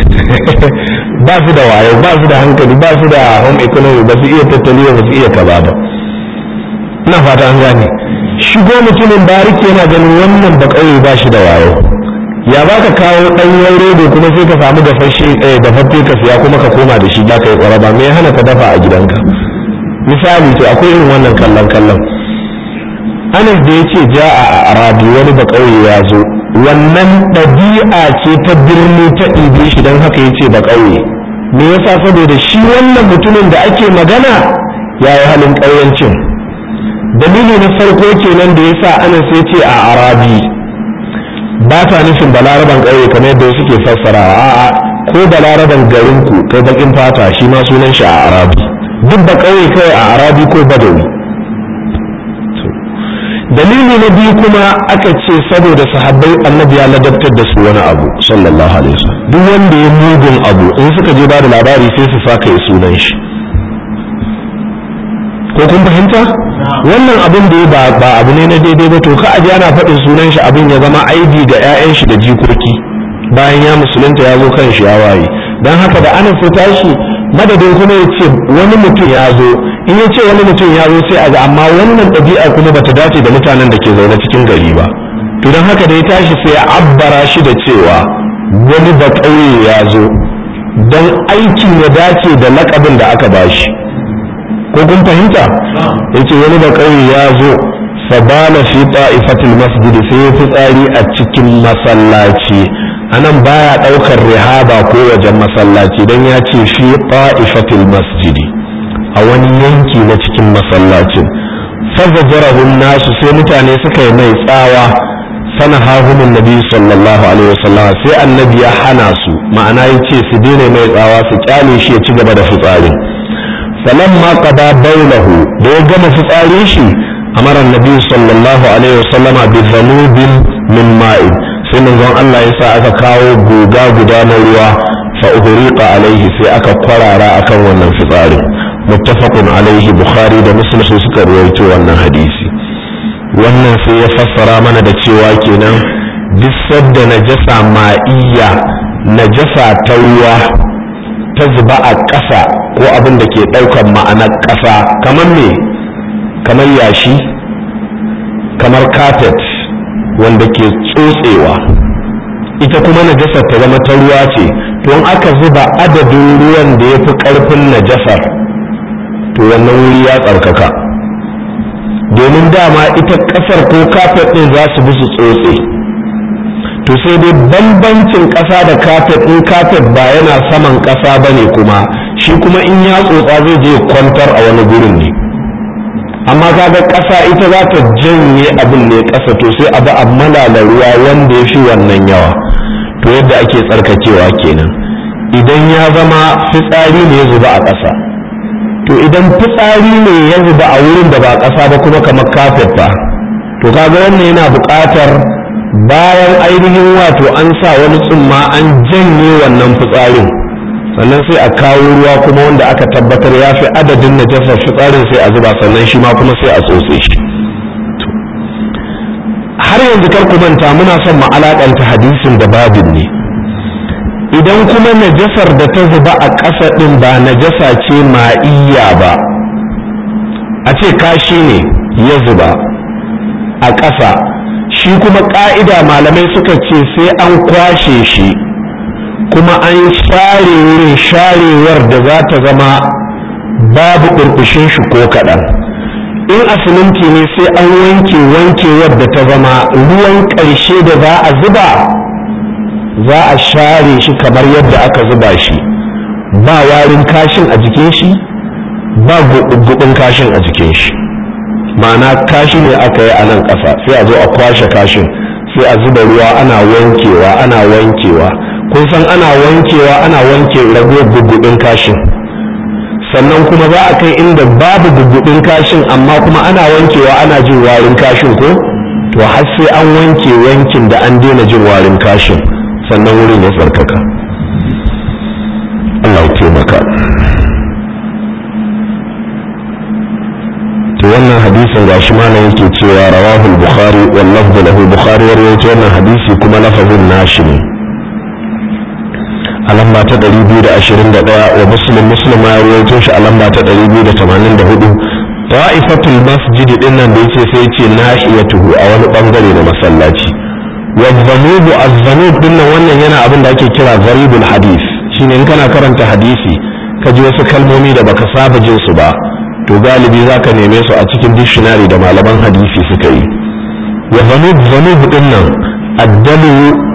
[SPEAKER 1] ba su da wayo ba su da hankali ba su da home economy ba su iya tattali ba su iya kaza ba ina fata an gane shigo mutumin bariki yana ganin wannan ba kauye ba shi da wayo ya ba ka kawo ɗanyen rodo kuma sai ka samu dafashe dafaffe ka siya kuma ka koma da shi ba ka yi ƙwaraba me ya hana ka dafa a gidanka misali to akwai irin wannan kallon kallon anas da ya ce ja a arabi wani ba ƙauye ya zo wannan ɗabi'a ce ta birni ta ɗibe shi don haka ya ce ba ƙauye me yasa saboda shi wannan mutumin da ake magana ya yi halin ƙauyancin dalili na farko kenan da ya sa anas ya ce a arabi ba ta nufin balaraban ƙauye kamar yadda suke fassarawa a'a ko balaraban garinku kai bakin fata shi ma sunan shi a arabi duk da ƙauye kai a arabi ko badawi dalili na biyu kuma aka ce saboda sahabbai annabi ya ladabtar da su wani abu sallallahu alaihi wasallam duk wanda ya mugun abu in suka je ba da labari sai su saka ya sunan shi ko kun fahimta wannan abin da ya ba ba abu ne na daidai ba to ka aje ana faɗin sunan shi abin ya zama aibi ga 'ya'yan shi da jikoki bayan ya musulunta ya zo kan shi ya waye dan haka da ana sai tashi madadin kuma ya ce wani mutum ya zo in ya ce wani mutum ya zo sai a ga amma wannan ɗabi'a kuma bata dace da mutanen da ke zaune cikin gari ba to don haka da ya tashi sai ya abbara shi da cewa wani ba ƙauye ya zo don aikin ya dace da laƙabin da aka bashi ko kun fahimta ya ce wani ba ƙauye ya zo fabala fi ta'ifatul masjid sai ya fitsari a cikin masallaci anan baya daukar rihaba ko wajen masallaci dan ya ce fi ta'ifatil masjidi a wani yanki na cikin masallacin fazajarahu nasu sai mutane suka yi mai tsawa sana hahumin nabi sallallahu alaihi wasallam sai annabi ya hana su ma'ana ya ce su daina mai tsawa su kyale shi ya ci gaba da fitsarin falamma qada baulahu da ya gama fitsarin shi amara annabi sallallahu alaihi wasallama bi dhanubin min ma'in sai manzon Allah ya sa aka kawo guga guda na ruwa fa uhriqa alaihi sai aka kwarara akan wannan fitsarin muttafaqun alaihi bukhari da muslim su suka ruwaito wannan hadisi wannan sai ya fassara mana da cewa kenan duk sadda najasa ma'iyya najasa ta ruwa ta zuba a ƙasa ko abin da ke ɗaukar ma'anar ƙasa kamar me kamar yashi kamar carpet wanda ke tsotsewa ita kuma najasar ta zama ta ruwa ce to in aka zuba adadin ruwan da ya fi ƙarfin najasar to wannan wuri ya tsarkaka domin dama ita ƙasar ko kafet ɗin za su bi su tsotse to sai dai bambancin ƙasa da kafet in kafet ba yana saman ƙasa ba ne kuma shi kuma in ya tsotsa zai je kwantar a wani gurin ne amma kaga ƙasa ita za ta janye abin ne ƙasa to sai abu a malala ruwa wanda ya fi wannan yawa to yadda ake tsarkakewa kenan idan ya zama fitsari ne ya zuba a ƙasa to idan fitsari ne ya zuba a wurin da ba ƙasa ba kuma kamar kafet ba to kaga wannan yana buƙatar bayan ainihin wato an sa wani tsumma an janye wannan fitsarin sannan sai a kawo ruwa kuma wanda aka tabbatar ya fi adadin najasar fitsarin sai a zuba sannan shi ma kuma sai a tsotse shi har yanzu kar ku manta muna son mu alakanta hadisin da babin ne idan kuma najasar da ta zuba a ƙasa ɗin ba najasa ce ma'iyya ba a ce kashi ne ya zuba a ƙasa shi kuma ƙa'ida malamai suka ce sai an kwashe shi kuma an share wurin sharewar da za ta zama babu ƙurƙushin shi ko kaɗan in a siminti ne sai an wanke wankewar da ta zama ruwan ƙarshe da za a zuba za a share shi kamar yadda aka zuba shi ba warin kashin a jikin shi ba gubin kashin a jikin shi ma'ana kashi ne aka yi a nan ƙasa sai a zo a kwashe kashin sai a zuba ruwa ana wankewa ana wankewa kun san ana wankewa ana wanke ragowar gugudin kashin sannan kuma za a kai inda babu gugudin kashin amma kuma ana wankewa ana jin warin kashin ko to har sai an wanke wankin da an daina jin warin kashin sannan wurin ya tsarkaka Allah ya taimaka to wannan hadisin gashi malam yake cewa rawahul bukhari wal lafzu lahu bukhari ya rawaito wannan hadisi kuma lafazin nashi ne a lamba ta 221 wa muslim muslim ya rawaito shi a lamba ta 284 ta'ifatul masjid din nan da yace sai yace nahiyatuhu a wani bangare na masallaci wa dhanubu az-zanub din nan wannan yana abin da ake kira gharibul hadith shine in kana karanta hadisi ka ji wasu kalmomi da baka saba jin su ba to galibi zaka neme su a cikin dictionary da malaman hadisi suka yi wa zanub zanub din nan addalu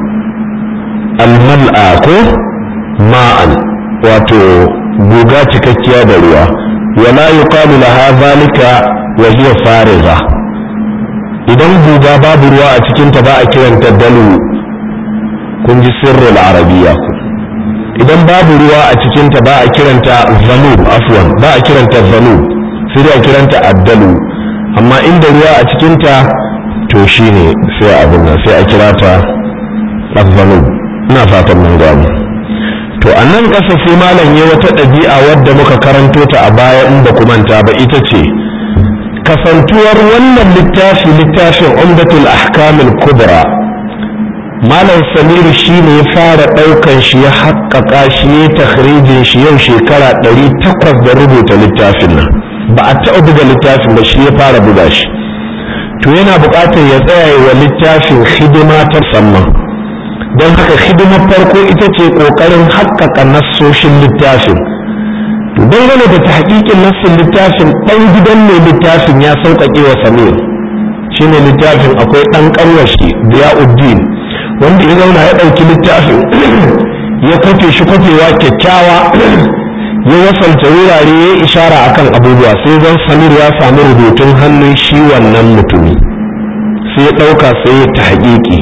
[SPEAKER 1] almal'a ko ma'an wato guga cikakkiya da ruwa wala yuqalu laha zalika wa hiya fariga idan guga babu ruwa a cikin ta ba a kiranta dalu kun ji sirrul arabiyya idan babu ruwa a cikin ta ba a kiranta zanub afwan ba a kiranta zanub sai dai a kiranta addalu amma inda ruwa a cikinta to shine sai abin nan sai a kira ta azzanu ina fatan mun gano to a nan ƙasa sai malam ya wata ɗabi'a wadda muka karanto ta a baya in ba ku manta ba ita ce kasantuwar wannan littafi littafin umdatul ahkamul kubra malam samiru shi ne ya fara ɗaukan shi ya haƙƙaƙa shi ya takhrijin shi yau shekara ɗari takwas da rubuta littafin nan ba a taɓa buga littafin ba shi ya fara buga shi to yana buƙatar ya tsaya wa littafin hidima ta musamman don haka hidimar farko ita ce ƙoƙarin haƙƙaƙa nassoshin littafin to dangane da tahqiqin nassin littafin ɗan gidan mai littafin ya sauƙaƙe wa samir shine littafin akwai ɗan ƙanwashi Diyauddin wanda ya zauna ya ɗauki littafin ya kwafe shi kwafewa kyakkyawa ya wasalta wurare ya ishara akan abubuwa sai zan samir ya samu rubutun hannun shi wannan mutumi sai ya ɗauka sai ya tahqiqi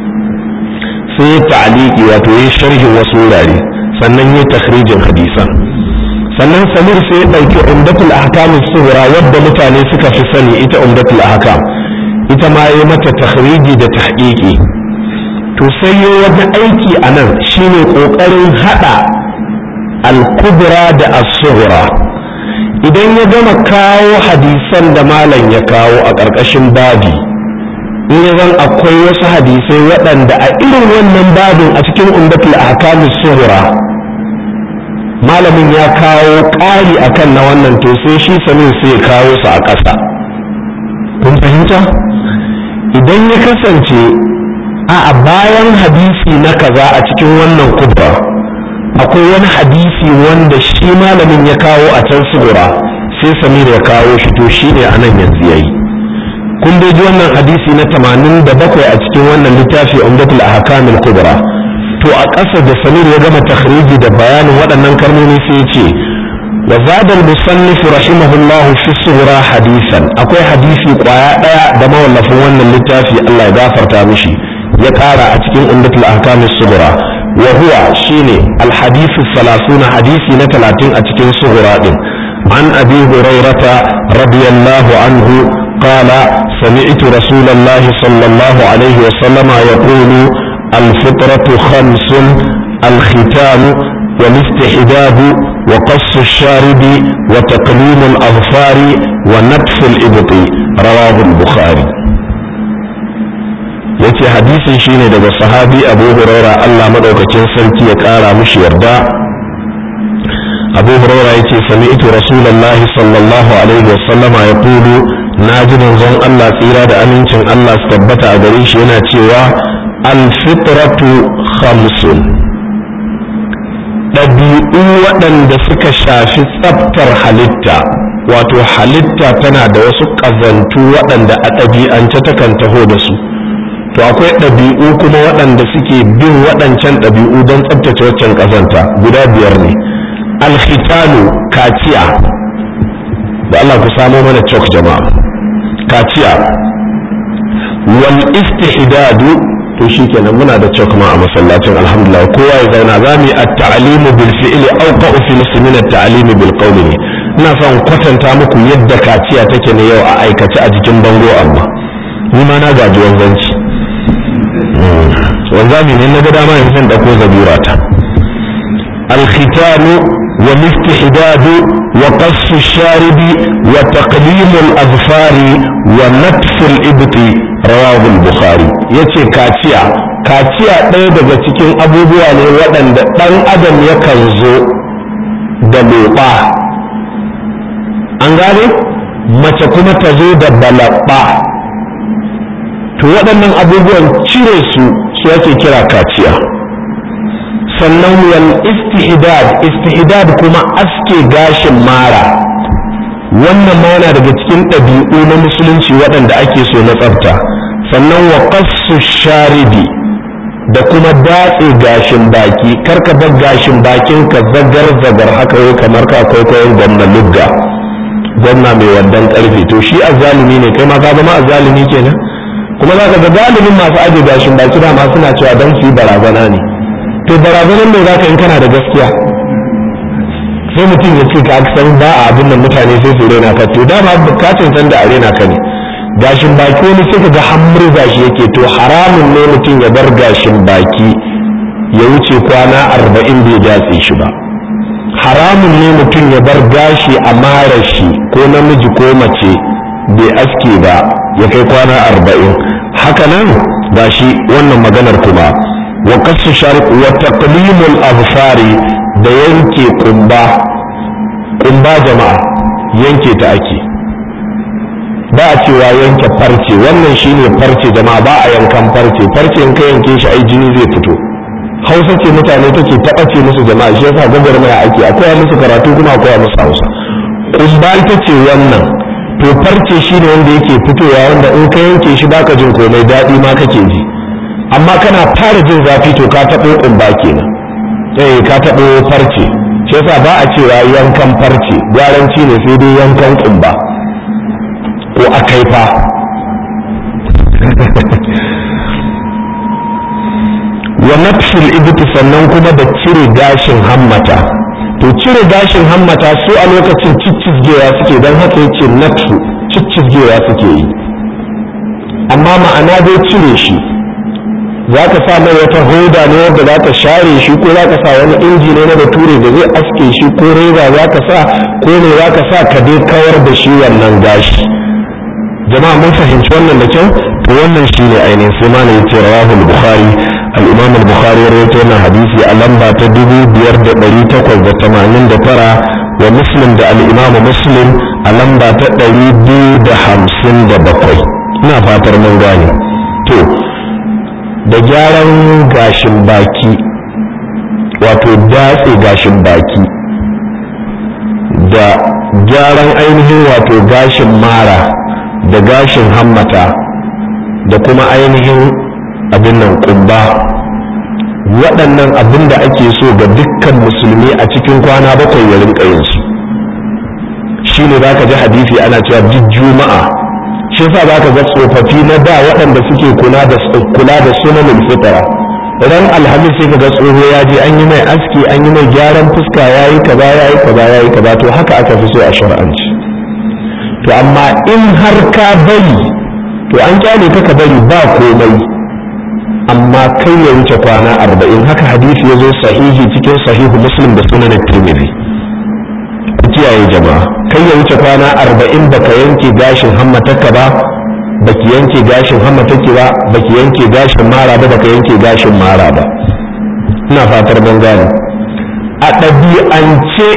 [SPEAKER 1] sai ya ta'aliki wato ya sharhin wasu wurare sannan ya takhrijin hadisan sannan samir sai ya ɗauki umdatul ahkam sughra wadda mutane suka fi sani ita umdatul ahkam ita ma ya mata takhriji da tahqiqi to sai ya wani aiki a nan shine ƙoƙarin haɗa al-kubra da as-sughra idan ya gama kawo hadisan da malam ya kawo a ƙarƙashin babi in ya zan akwai wasu hadisai waɗanda a irin wannan babin a cikin umdatul ahkamus sughra malamin ya kawo ƙari akan na wannan to sai shi sanin sai ya kawo su a ƙasa kun fahimta idan ya kasance a bayan hadisi na kaza a cikin wannan kubra akwai wani hadisi wanda shi malamin ya kawo a can sugura sai samir ya kawo shi to shi ne a nan yanzu ya yi kun dai ji wannan hadisi na tamanin da bakwai a cikin wannan littafi umdatul ahkamil kubra to a ƙasa da samir ya gama takhriji da bayanin waɗannan kalmomi sai ya ce wa zada al-musannif rahimahullahu fi sughra hadisan akwai hadisi kwaya daya da mawallafin wannan littafi Allah ya gafarta mishi ya ƙara a cikin umdatul ahkamil sughra wa huwa shine al-hadithu 30 hadisi na 30 a cikin sughra din an abi hurairata radiyallahu anhu قال سمعت رسول الله صلى الله عليه وسلم يقول الفطرة خمس الختام والاستحداد وقص الشارب وتقليم الأظفار ونتف الإبط رواه البخاري yace hadisin shine daga sahabi abu huraira Allah madaukakin sarki ya kara mishi yarda abu huraira yace sami'tu rasulullahi sallallahu alaihi wasallama yaqulu naji manzon Allah tsira da amincin Allah su tabbata a gare shi yana cewa alfitratu khamsun ɗabi'u waɗanda suka shafi tsaftar halitta wato halitta tana da wasu ƙazantu waɗanda a ɗabi'ance takan taho da su to akwai ɗabi'u kuma waɗanda suke bin waɗancan ɗabi'u don tsaftace waccan ƙazanta guda biyar ne alkhitalu kaciya da Allah ku samo mana cok jama'a kaciya wal istihdadu to shikenan muna da cok ma a masallacin alhamdulillah kowa ya zauna za mu yi at-ta'limu bil fi'li aw qa'u fi min at-ta'limi bil qawli ne ina son kwatanta muku yadda kaciya take ne yau a aikace a jikin bango amma ni ma na gaji wanzanci wanzami ne na ga dama yanzu zan dauko zabura ta al-khitamu والاستحداد وقص الشارب وتقليم الأظفار ونتف الإبط رواه البخاري yace kaciya kaciya ɗaya daga cikin abubuwa ne waɗanda ɗan adam yakan zo da loɓa an gane mace kuma ta zo da balaɓa to waɗannan abubuwan cire su su ake kira kaciya sannan wal istihdad istihdad kuma aske gashin mara wannan ma yana daga cikin ɗabi'u na musulunci waɗanda ake so na tsafta sannan wa qassu sharibi da kuma datse gashin baki karka bar gashin bakin ka zagar zagar haka yau kamar ka kwaikwayon gwamna lugga gwamna mai wandan karfe to shi azzalumi ne kai ma ka zama azzalumi kenan kuma za ka ga galibin masu aje gashin baki dama suna cewa don su yi barazana ne to barazanar mai zaka in kana da gaskiya sai mutum ya ce ka san ba a abin nan mutane sai su rena ka to dama ka san da a rena ka ne gashin baki wani sai ka ga hammur gashi yake to haramun ne mutum ya bar gashin baki ya wuce kwana arba'in bai datse shi ba haramun ne mutum ya bar gashi a mara shi ko namiji ko mace bai aske ba ya kai kwana arba'in haka nan gashi wannan maganar kuma wa kasu sharq wa taqlimul absari da yanke kumba kumba jama'a yanke ta ake ba a cewa yanke farce wannan shine farce jama'a ba a yankan farce farce in ka yanke shi ai jini zai fito hausa ce mutane take taɓace musu jama'a shi yasa gwagwarmaya ake akwai musu karatu kuma akwai musu hausa kumba ita ce wannan to farce shine wanda yake fitowa wanda in ka yanke shi baka jin komai daɗi ma kake ji amma kana fara jin zafi to ka taɓo kumba kenan eh ka taɓo farce shi yasa ba a cewa yankan farce gwaranci ne sai dai yankan kumba ko akaifa wa nafsul ibti sannan kuma da cire gashin hammata to cire gashin hammata su a lokacin ciccizgewa suke don haka yace nafsu ciccizgewa suke yi amma ma'ana dai cire shi za ka sa mai wata hoda ne wanda za ka share shi ko za ka sa wani inji ne na bature da zai aske shi ko reza za ka sa ko ne za ka sa ka dai kawar da shi wannan gashi jama'a mun fahimci wannan da kyau to wannan shi ne ainihin sai ma ya ce rawahul bukhari al-imam al-bukhari ya rawaito wannan hadisi a lamba ta dubu biyar da ɗari takwas da tamanin da tara wa muslim da al-imam muslim a lamba ta ɗari biyu da hamsin da bakwai ina fatar mun gane to da gyaran gashin baki wato datse gashin baki da gyaran ainihin wato gashin mara da gashin hammata da kuma ainihin abin nan kumba waɗannan abin da ake so ga dukkan musulmi a cikin kwana bakwai ya rinka yin su shi ne za ka ji hadisi ana cewa duk juma'a shi sa za ka ga tsofaffi na da waɗanda suke kula da kula da sunanin fitara ran alhamis sai ka ga tsoho ya je an yi mai aski an yi mai gyaran fuska ya yi kaza ya yi kaza ya yi kaza to haka aka fi so a shar'anci to amma in har ka bari to an kyale ka ka bari ba komai amma kai ya wuce kwana arba'in haka hadisi ya zo sahihi cikin sahihu muslim da sunan tirmidhi ku kiyaye jama'a kai ya wuce kwana arba'in baka yanke gashin hammatarka ba baki yanke gashin hammatarki ba baki yanke gashin mara ba baka yanke gashin mara ba ina fatar ban gane a ɗabi'ance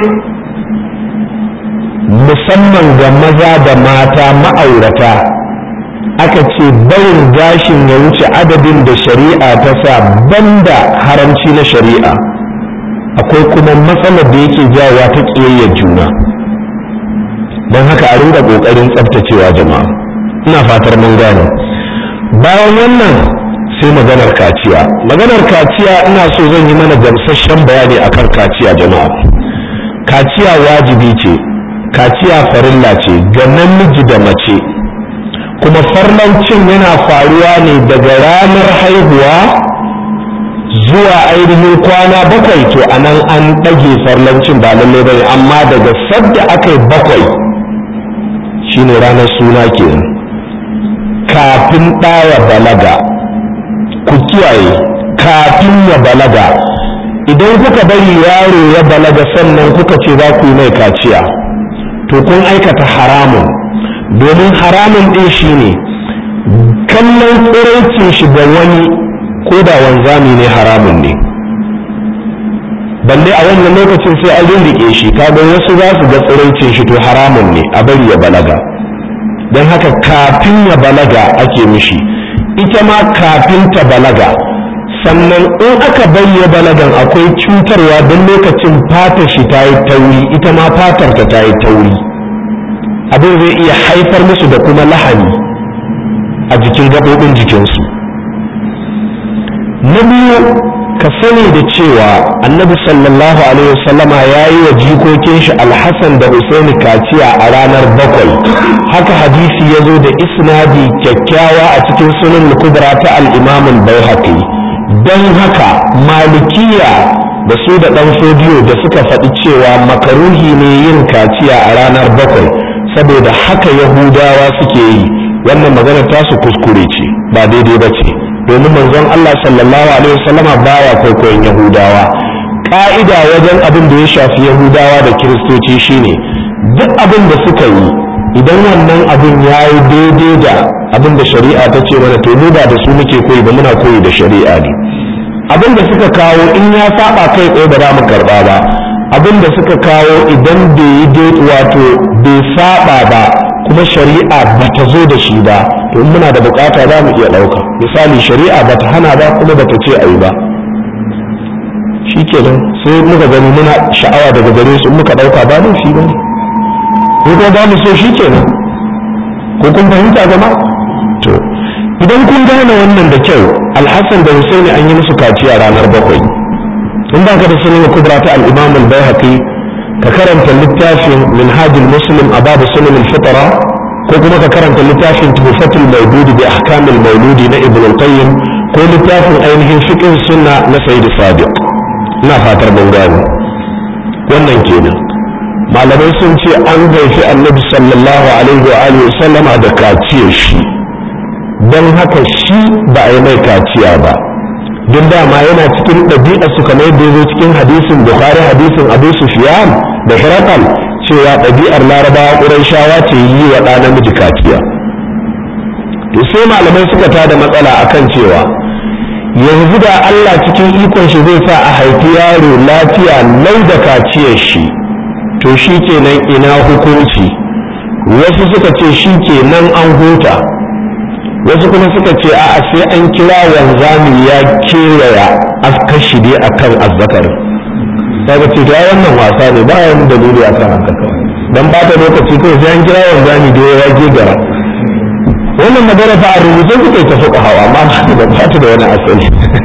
[SPEAKER 1] musamman ga maza da mata ma'aurata aka ce barin gashin ya wuce adadin da shari'a ta sa banda haramci na shari'a akwai kuma matsalar da yake jawowa ta ƙiyayyar juna don haka a ringa ƙoƙarin tsabtacewa jama'a ina fatar mun gane bayan wannan sai maganar kaciya maganar kaciya ina so zan yi mana gamsasshen bayani akan kaciya jama'a kaciya wajibi ce kaciya farilla ce ga namiji da mace kuma farlancin yana faruwa ne daga ranar haihuwa zuwa ainihin kwana bakwai to a nan an ɗage farlancin ba lallai bane amma daga sadda aka yi bakwai shine ranar suna kenan kafin ɗaya balaga ku kiyaye kafin ya balaga idan kuka bari yaro ya balaga sannan kuka ce za ku yi mai kaciya to kun aikata haramun domin haramun ɗin shi ne kallon tsiraicin shi ga wani ko da wanzami ne haramun ne balle a wannan lokacin sai an rinriƙe shi kaga wasu za su ga tsiraicin shi to haramun ne a bari ya balaga don haka kafin ya balaga ake mishi ita ma kafin ta balaga sannan in aka bari ya balagan akwai cutarwa don lokacin fatar shi ta yi tauri ita ma fatar ta ta yi tauri abin zai iya haifar musu da kuma lahani a jikin gaɓoɓin jikinsu na biyu ka sani da cewa annabi sallallahu alaihi wasallama ya yi wa jikokin shi alhassan da husaini kaciya a ranar bakwai haka hadisi ya zo da isnadi kyakkyawa a cikin sunan kubra ta al'imamin bai don haka malikiya da su da ɗan fodiyo da suka faɗi cewa makaruhi ne yin kaciya a ranar bakwai saboda haka yahudawa suke yi wannan maganar tasu kuskure ce ba daidai ba ce domin manzon Allah sallallahu alaihi wasallama baya kwaikwayon yahudawa ka'ida wajen abin da ya shafi yahudawa da kiristoci shine duk abin da suka yi idan wannan abin ya yi daidai da abin da shari'a ta ce mana to mu ba da su muke koyi ba muna koyi da shari'a ne abin da suka kawo in ya saba kai tsaye ba za mu karba ba abin da suka kawo idan bai yi wato bai saba ba kuma shari'a ba ta zo da shi ba to muna da bukata za mu iya ɗauka misali shari'a ba ta hana ba kuma ba ta ce a yi ba shi kenan sai muka gani muna sha'awa daga gare su muka ɗauka ba nan shi ba ne ko kuma ba mu so shi kenan ko kun fahimta gama to idan kun gane wannan da kyau alhassan da husaini an yi musu kaciya ranar bakwai in ba ka da sunan kubra ta al-imam al-baihaqi ka karanta littafin minhajul muslim a babu sunan al-fitra ko kuma ka karanta littafin tuhfatul mawludi bi ahkamil mawludi na ibn al-qayyim ko littafin ainihin fiqh sunna na sayyid sadiq ina fatar mun gane wannan kenan malamai sun ce an gaifi annabi sallallahu alaihi wa alihi sallama da kaciyar shi don haka shi ba a yi mai kaciya ba don dama yana cikin ɗabi'a su kamar yadda ya zo cikin hadisin bukhari hadisin abu sufyan da hirakal cewa ɗabi'ar larabawa ƙurayshawa ce yi wa ɗa namiji kaciya to sai malamai suka tada matsala akan cewa yanzu da Allah cikin ikon shi zai sa a haifi yaro lafiya lau da kaciyar shi to shi kenan ina hukunci wasu suka ce shi kenan an huta wasu kuma suka ce a'a sai an kira wanzami ya kewaya askashi dai akan azzakarin kaga ce da wannan wasa ne ba wani dalili akan haka kawai dan ba ta lokaci kawai sai an kira wanzami da ya gegara wannan magana fa a rubuce suka ta fuka hawa amma ba ba ta da wani asali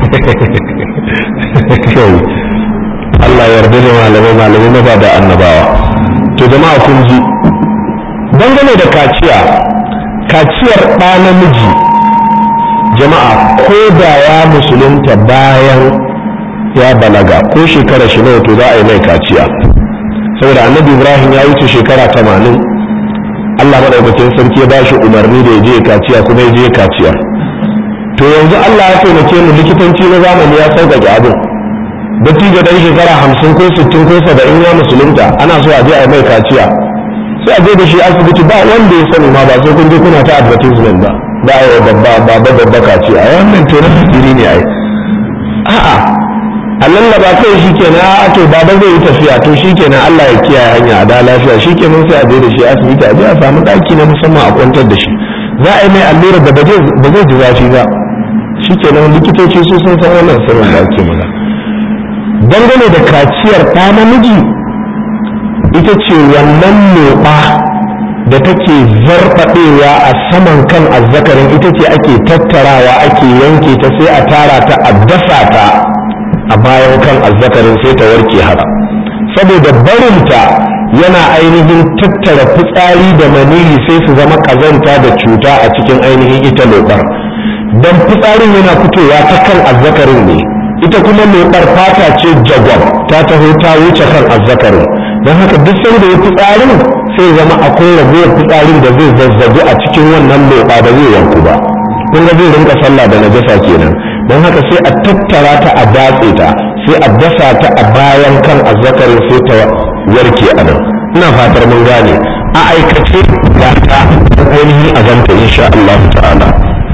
[SPEAKER 1] Allah ya yarda da malamai malamai na ba da annabawa to jama'a kun ji dangane da kaciya kaciyar ɗa namiji jama'a ko da ya musulunta bayan ya balaga ko shekara shi nawa to za a yi mai kaciya saboda annabi ibrahim ya wuce shekara tamanin allah maɗaukakin sarki ya bashi umarni da ya je kaciya kuma ya je kaciya to yanzu allah ya taimake mu likitanci na zamani ya sauƙaƙe abin dattijo ɗan shekara hamsin ko sittin ko saba'in ya musulunta ana so a je a yi mai kaciya sai a je da shi asibiti ba wanda ya sani ma ba sai kun je kuna ta advertisement ba ba a yi babba babba babba kaciya a wannan to na asiri ne ai a'a a lallaba kai shi kenan a to baba zai yi tafiya to shi kenan Allah ya kiyaye hanya a da lafiya shi kenan sai a je da shi asibiti a je a samu ɗaki na musamman a kwantar da shi za a yi mai allura da ba zai ji zafi ba shi kenan likitoci su sun san wannan sirrin da ake magana dangane da kaciyar ɗa namiji ita ce wannan loɓa da take zarfaɗewa a saman kan azzakarin ita ce ake tattarawa ake yanke ta sai a tara ta a dasa ta a bayan kan azzakarin sai ta warke haka saboda barinta yana ainihin tattara fitsari da maniyi sai su zama ƙazanta da cuta a cikin ainihin ita loɓar don fitsarin yana fitowa ta kan azzakarin ne ita kuma loɓar fata ce jagwab ta taho ta wuce kan azzakarin don haka duk sanda ya fitsarin sai zama akwai ragowar fitsarin da zai zazzabu a cikin wannan loɓa da zai yanku ba kun ga zai rinka sallah da najasa kenan don haka sai a tattara ta a datse ta sai a dasa ta a bayan kan azzakarin sai ta warke a nan ina fatar mun gane a aikace ga ta ainihin a ganta insha Allah ta'ala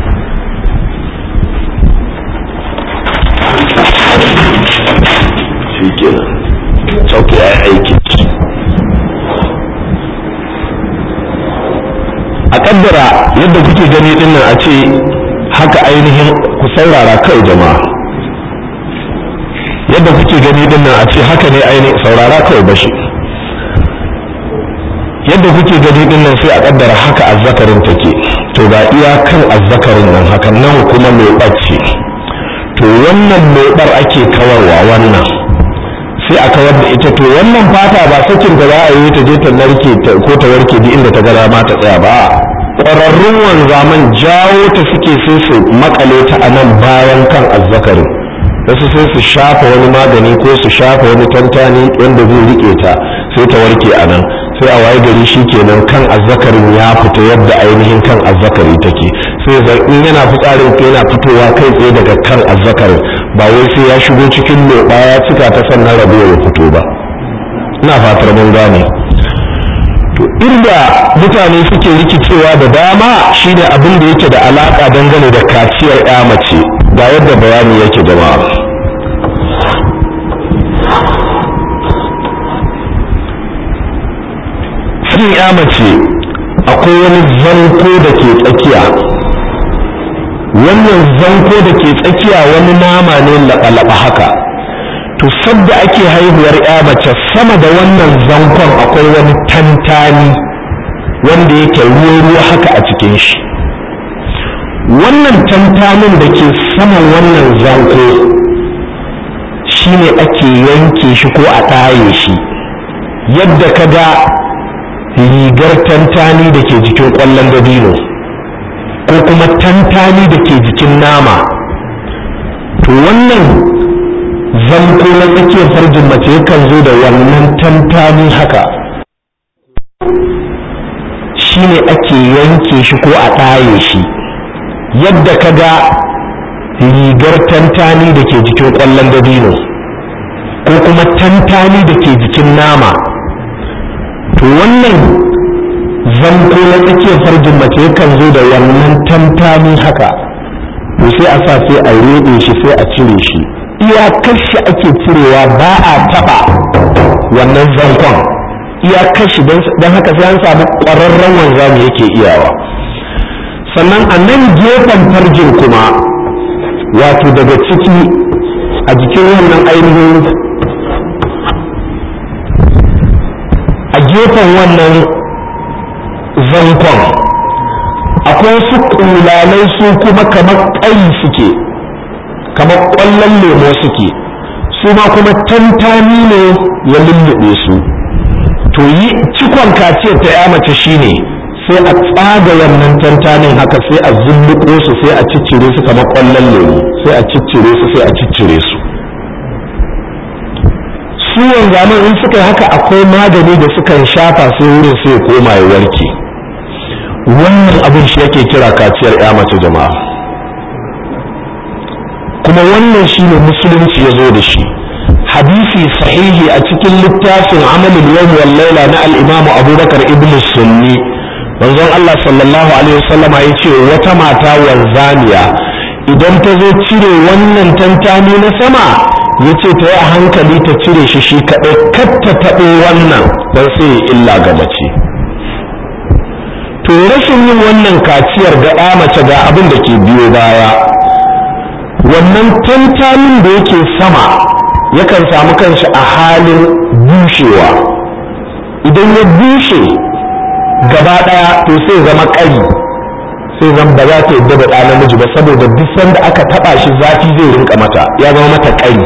[SPEAKER 1] shi kenan sauke ya aiki a kaddara yadda kuke gani dinnan a ce haka ainihin ku saurara kai jama'a yadda kuke gani dinnan a ce haka ne ainihin saurara kawai bashi yadda kuke gani dinnan sai a kaddara haka azzakarin take to ga iyakan azzakarin nan haka nan kuma mai ɓace to wannan lobar ake kawarwa wannan sai a kawar da ita to wannan fata ba sakin da za a yi ta je ta narke ko ta warke duk inda ta gara ma ta tsaya ba ƙwararrun wanzaman jawo ta suke sai su makale ta a nan bayan kan azzakarin wasu sai su shafa wani magani ko su shafa wani tantani wanda zai rike ta sai ta warke a nan sai a waye gari shi kenan kan azzakarin ya fita yadda ainihin kan azzakari take sai zan in yana fitsarin ko yana fitowa kai tsaye daga kan azzakarin ba wai sai ya shigo cikin loɓa ya cika ta sannan rabuwa ya fito ba ina fatar mun gane to inda mutane suke rikicewa da dama shine abin da yake da alaka dangane da kaciyar ya mace ga yadda bayani yake jama'a cikin ya mace akwai wani zanko da ke tsakiya wannan zanko da ke tsakiya wani nama ne laɓa-laɓa haka to sadda ake haihuwar ya mace sama da wannan zankon akwai wani tantani wanda yake ruwa-ruwa haka a cikin shi wannan tantanin da ke saman wannan zanko shine ake yanke shi ko a ɗaye shi yadda ka ga rigar tantani da ke jikin ƙwallon dabino ko kuma tantani da ke jikin nama to wannan zanko na tsakiyar farjin mace yakan zo da wannan tantani haka shi ne ake yanke shi ko a ɗaye shi yadda ka ga rigar tantani da ke jikin ƙwallon dabino ko kuma tantani da ke jikin nama to wannan zanko na tsakiyar farjin mace yakan zo da wannan tantani haka to sai a sa sai a rede shi sai a cire shi iyakar shi ake cirewa ba a taba wannan zankon iyakar shi don haka sai an samu ƙwararren wanzami yake iyawa sannan a nan gefen farjin kuma wato daga ciki a jikin wannan ainihin a gefen wannan zankon akwai wasu ƙulalai su kuma kamar ƙayi suke kamar ƙwallon lemo suke su ma kuma tantani ne ya lullube su to yi cikon kaciyar ta ya mace shine sai a tsaga wannan tantanin haka sai a zulluko su sai a ciccire su kamar ƙwallon lemo sai a ciccire su sai a ciccire su su wanzaman in suka yi haka akwai magani da sukan shafa sai wurin sai ya koma ya warke wannan abin shi yake kira kaciyar ya mace jama'a kuma wannan shi ne musulunci ya zo da shi hadisi sahihi a cikin littafin amalin yawm wal laila na al-imam abubakar ibn sunni manzon Allah sallallahu alaihi wasallama ya ce wata mata wanzaniya idan ta zo cire wannan tantani na sama ya ce ta yi a hankali ta cire shi shi kaɗai kar ta taɓo wannan don sai illa ga mace to rashin yin wannan kaciyar ga ɗa mace ga abin da ke biyo baya wannan tantanin da yake sama yakan samu kanshi a halin bushewa idan ya bushe gaba ɗaya to sai zama ƙari sai zan ba za ta yadda da ɗa namiji ba saboda duk sanda aka taɓa shi zafi zai rinka mata ya zama mata ƙari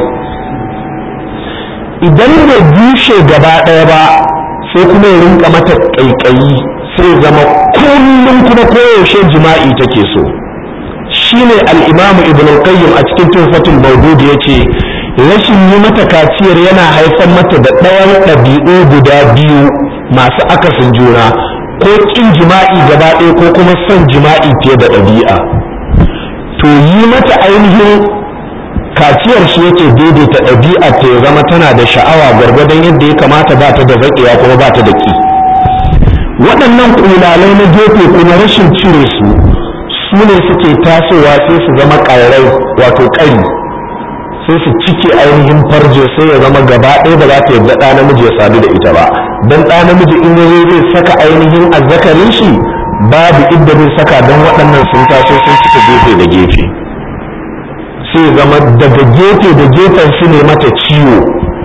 [SPEAKER 1] idan bai bushe gaba ɗaya ba sai kuma ya rinka mata ƙaiƙayi sai zama kullum kuma koyaushe jima'i take so shine al-imamu ibn al-qayyim a cikin tuhfatul mawdud yace rashin yi mata kaciyar yana haifar mata da ɗayan ɗabi'u guda biyu masu akasin juna ko ƙin jima'i gaba ɗaya ko kuma son jima'i fiye da ɗabi'a to yi mata ainihin kaciyar shi yake daidaita ɗabi'a ta ya zama tana da sha'awa gwargwadon yadda ya kamata ba ta da zaƙewa kuma ba ta da ƙi waɗannan ƙulalai na gefe kuma rashin cire su su ne suke tasowa sai su zama ƙarai wato ƙari sai su cike ainihin farje sai ya zama gaba ɗaya ba za ta yadda ɗa namiji ya sadu da ita ba don ɗa namiji in ya zai saka ainihin azzakarin shi babu idda zai saka don waɗannan sun taso sun cika gefe da gefe sai zama daga gefe da gefen su ne mata ciwo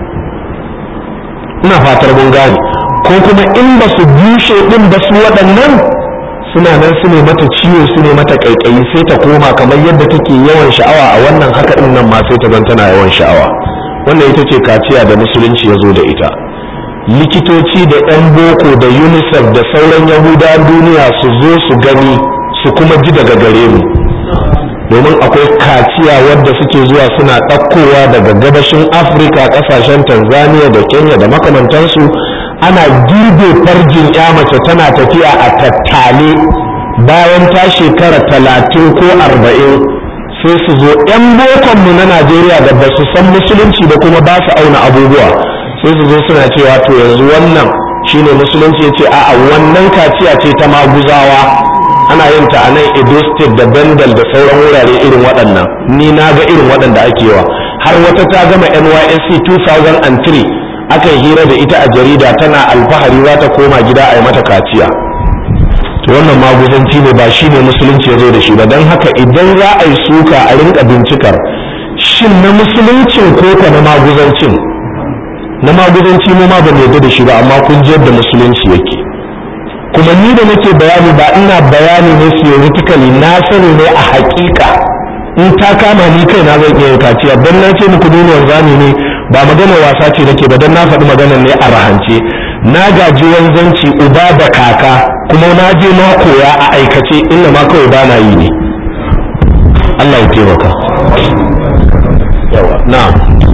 [SPEAKER 1] ina fatar mun gane ko kuma in ba su bushe ɗin ba su waɗannan suna nan su ne mata ciwo su ne mata ƙaiƙayi sai ta koma kamar yadda take yawan sha'awa a wannan haka ɗin nan ma sai ta zan tana yawan sha'awa wannan ita ce kaciya da musulunci ya zo da ita likitoci da 'yan boko da unicef da sauran yahuda duniya su zo su gani su kuma ji daga gare mu domin akwai kaciya wadda suke zuwa suna ɗaukowa daga gabashin afirka ƙasashen tanzania da kenya da makamantansu ana girbe farjin ya mace tana tafiya a tattale bayan ta shekara talatin ko arba'in sai su zo 'yan bokonmu na najeriya da ba su san musulunci da kuma ba su auna abubuwa sai su zo suna cewa to yanzu wannan shine musulunci ya ce a'a wannan kaciya ce ta maguzawa ana yin ta a nan edo state da bendel da sauran wurare irin waɗannan ni na ga irin waɗanda ake yawa har wata ta gama nysc 2003 aka yi hira da ita a jarida tana alfahari za ta koma gida a yi mata kaciya to wannan maguzanci ne ba shi ne musulunci ya zo da shi ba don haka idan za a yi suka a rinka bincikar shin na musuluncin ko ka na maguzancin na maguzanci mu ma ba mu yarda da shi ba amma kun ji yadda musulunci yake kuma ni da nake bayani ba ina bayani ne theoretically na sani ne a hakika in ta kama ni kai na zan iya kaciya dan na ce muku duniyar zani ne ba magana wasa ce nake ba dan na faɗi magana ne a rahance na gaji wanzanci uba da kaka kuma na je na koya a aikace inda ma kawai ba na yi ne Allah ya taimaka yawa na'am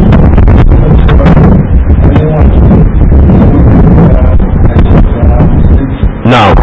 [SPEAKER 1] na'am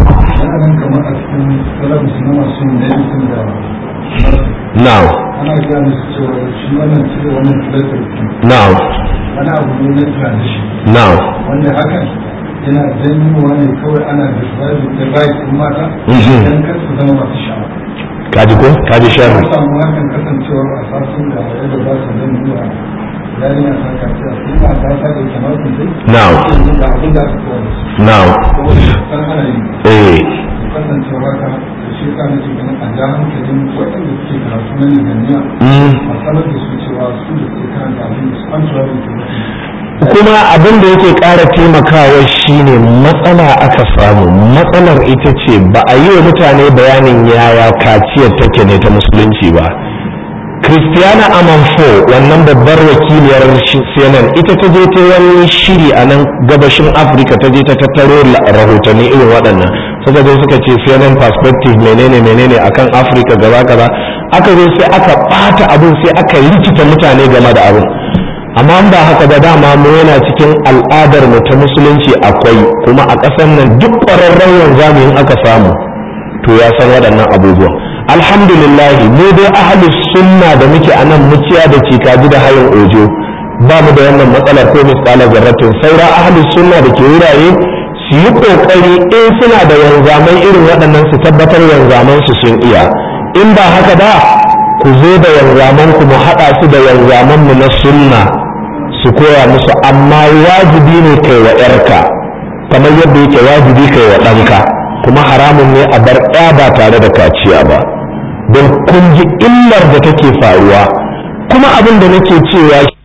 [SPEAKER 1] na'am
[SPEAKER 2] ana gane su cewa shi wannan cire wannan filatar
[SPEAKER 1] na'am
[SPEAKER 2] wani abu ne na tradition
[SPEAKER 1] na'am
[SPEAKER 2] wanda hakan yana janyowa ne kawai ana describe the right in mata
[SPEAKER 1] Mhm.
[SPEAKER 2] don kar su zama masu sha'awa
[SPEAKER 1] kaji ko kaji
[SPEAKER 2] an
[SPEAKER 1] sharri
[SPEAKER 2] samu hakan kasancewar a sasun da yadda za su zan nuna yarinya ta kaciya sai ma ta sa da kamar su sai
[SPEAKER 1] Na'am.
[SPEAKER 2] sai da abin da aka kowa da su
[SPEAKER 1] na'am
[SPEAKER 2] saboda san ana yi
[SPEAKER 1] eh
[SPEAKER 2] kasancewar haka shi yasa nake ganin a ja hankalin waɗanda suke karatu na Nijaniya a sanar da su cewa su da suke karanta abin da su an tura da su
[SPEAKER 1] kuma abin da yake ƙara taimakawa shine matsala aka samu matsalar ita ce ba a yi wa mutane bayanin yaya kaciyar take ne ta musulunci ba Christiana Amanfo wannan babbar wakiliyar CNN ita ta je ta wani shiri a nan gabashin Afirka ta je ta tattaro rahotanni irin waɗannan suka zo suka ce CNN perspective menene menene akan Afirka gaba gaba aka zo sai aka ɓata abin sai aka rikita mutane game da abin amma ba haka ba dama mu yana cikin al'adar mu ta musulunci akwai kuma a ƙasar nan duk ƙwararren wanzamu in aka samu to ya san waɗannan abubuwan alhamdulillah mu dai ahli sunna da muke a nan muciya da cikaji da hayin ojo ba mu da wannan matsalar ko misqala zarratin saura ahli sunna da ke wurare su yi kokari in suna da wanzaman irin waɗannan su tabbatar wanzaman su sun iya in ba haka ba ku zo da wanzaman ku mu haɗa su da wanzaman mu na sunna su koya musu amma wajibi ne kai wa 'yarka kamar yadda yake wajibi kai wa ɗanka kuma haramun ne a bar ɗaya ba tare da kaciya ba don kun ji illar da take faruwa kuma abin da nake cewa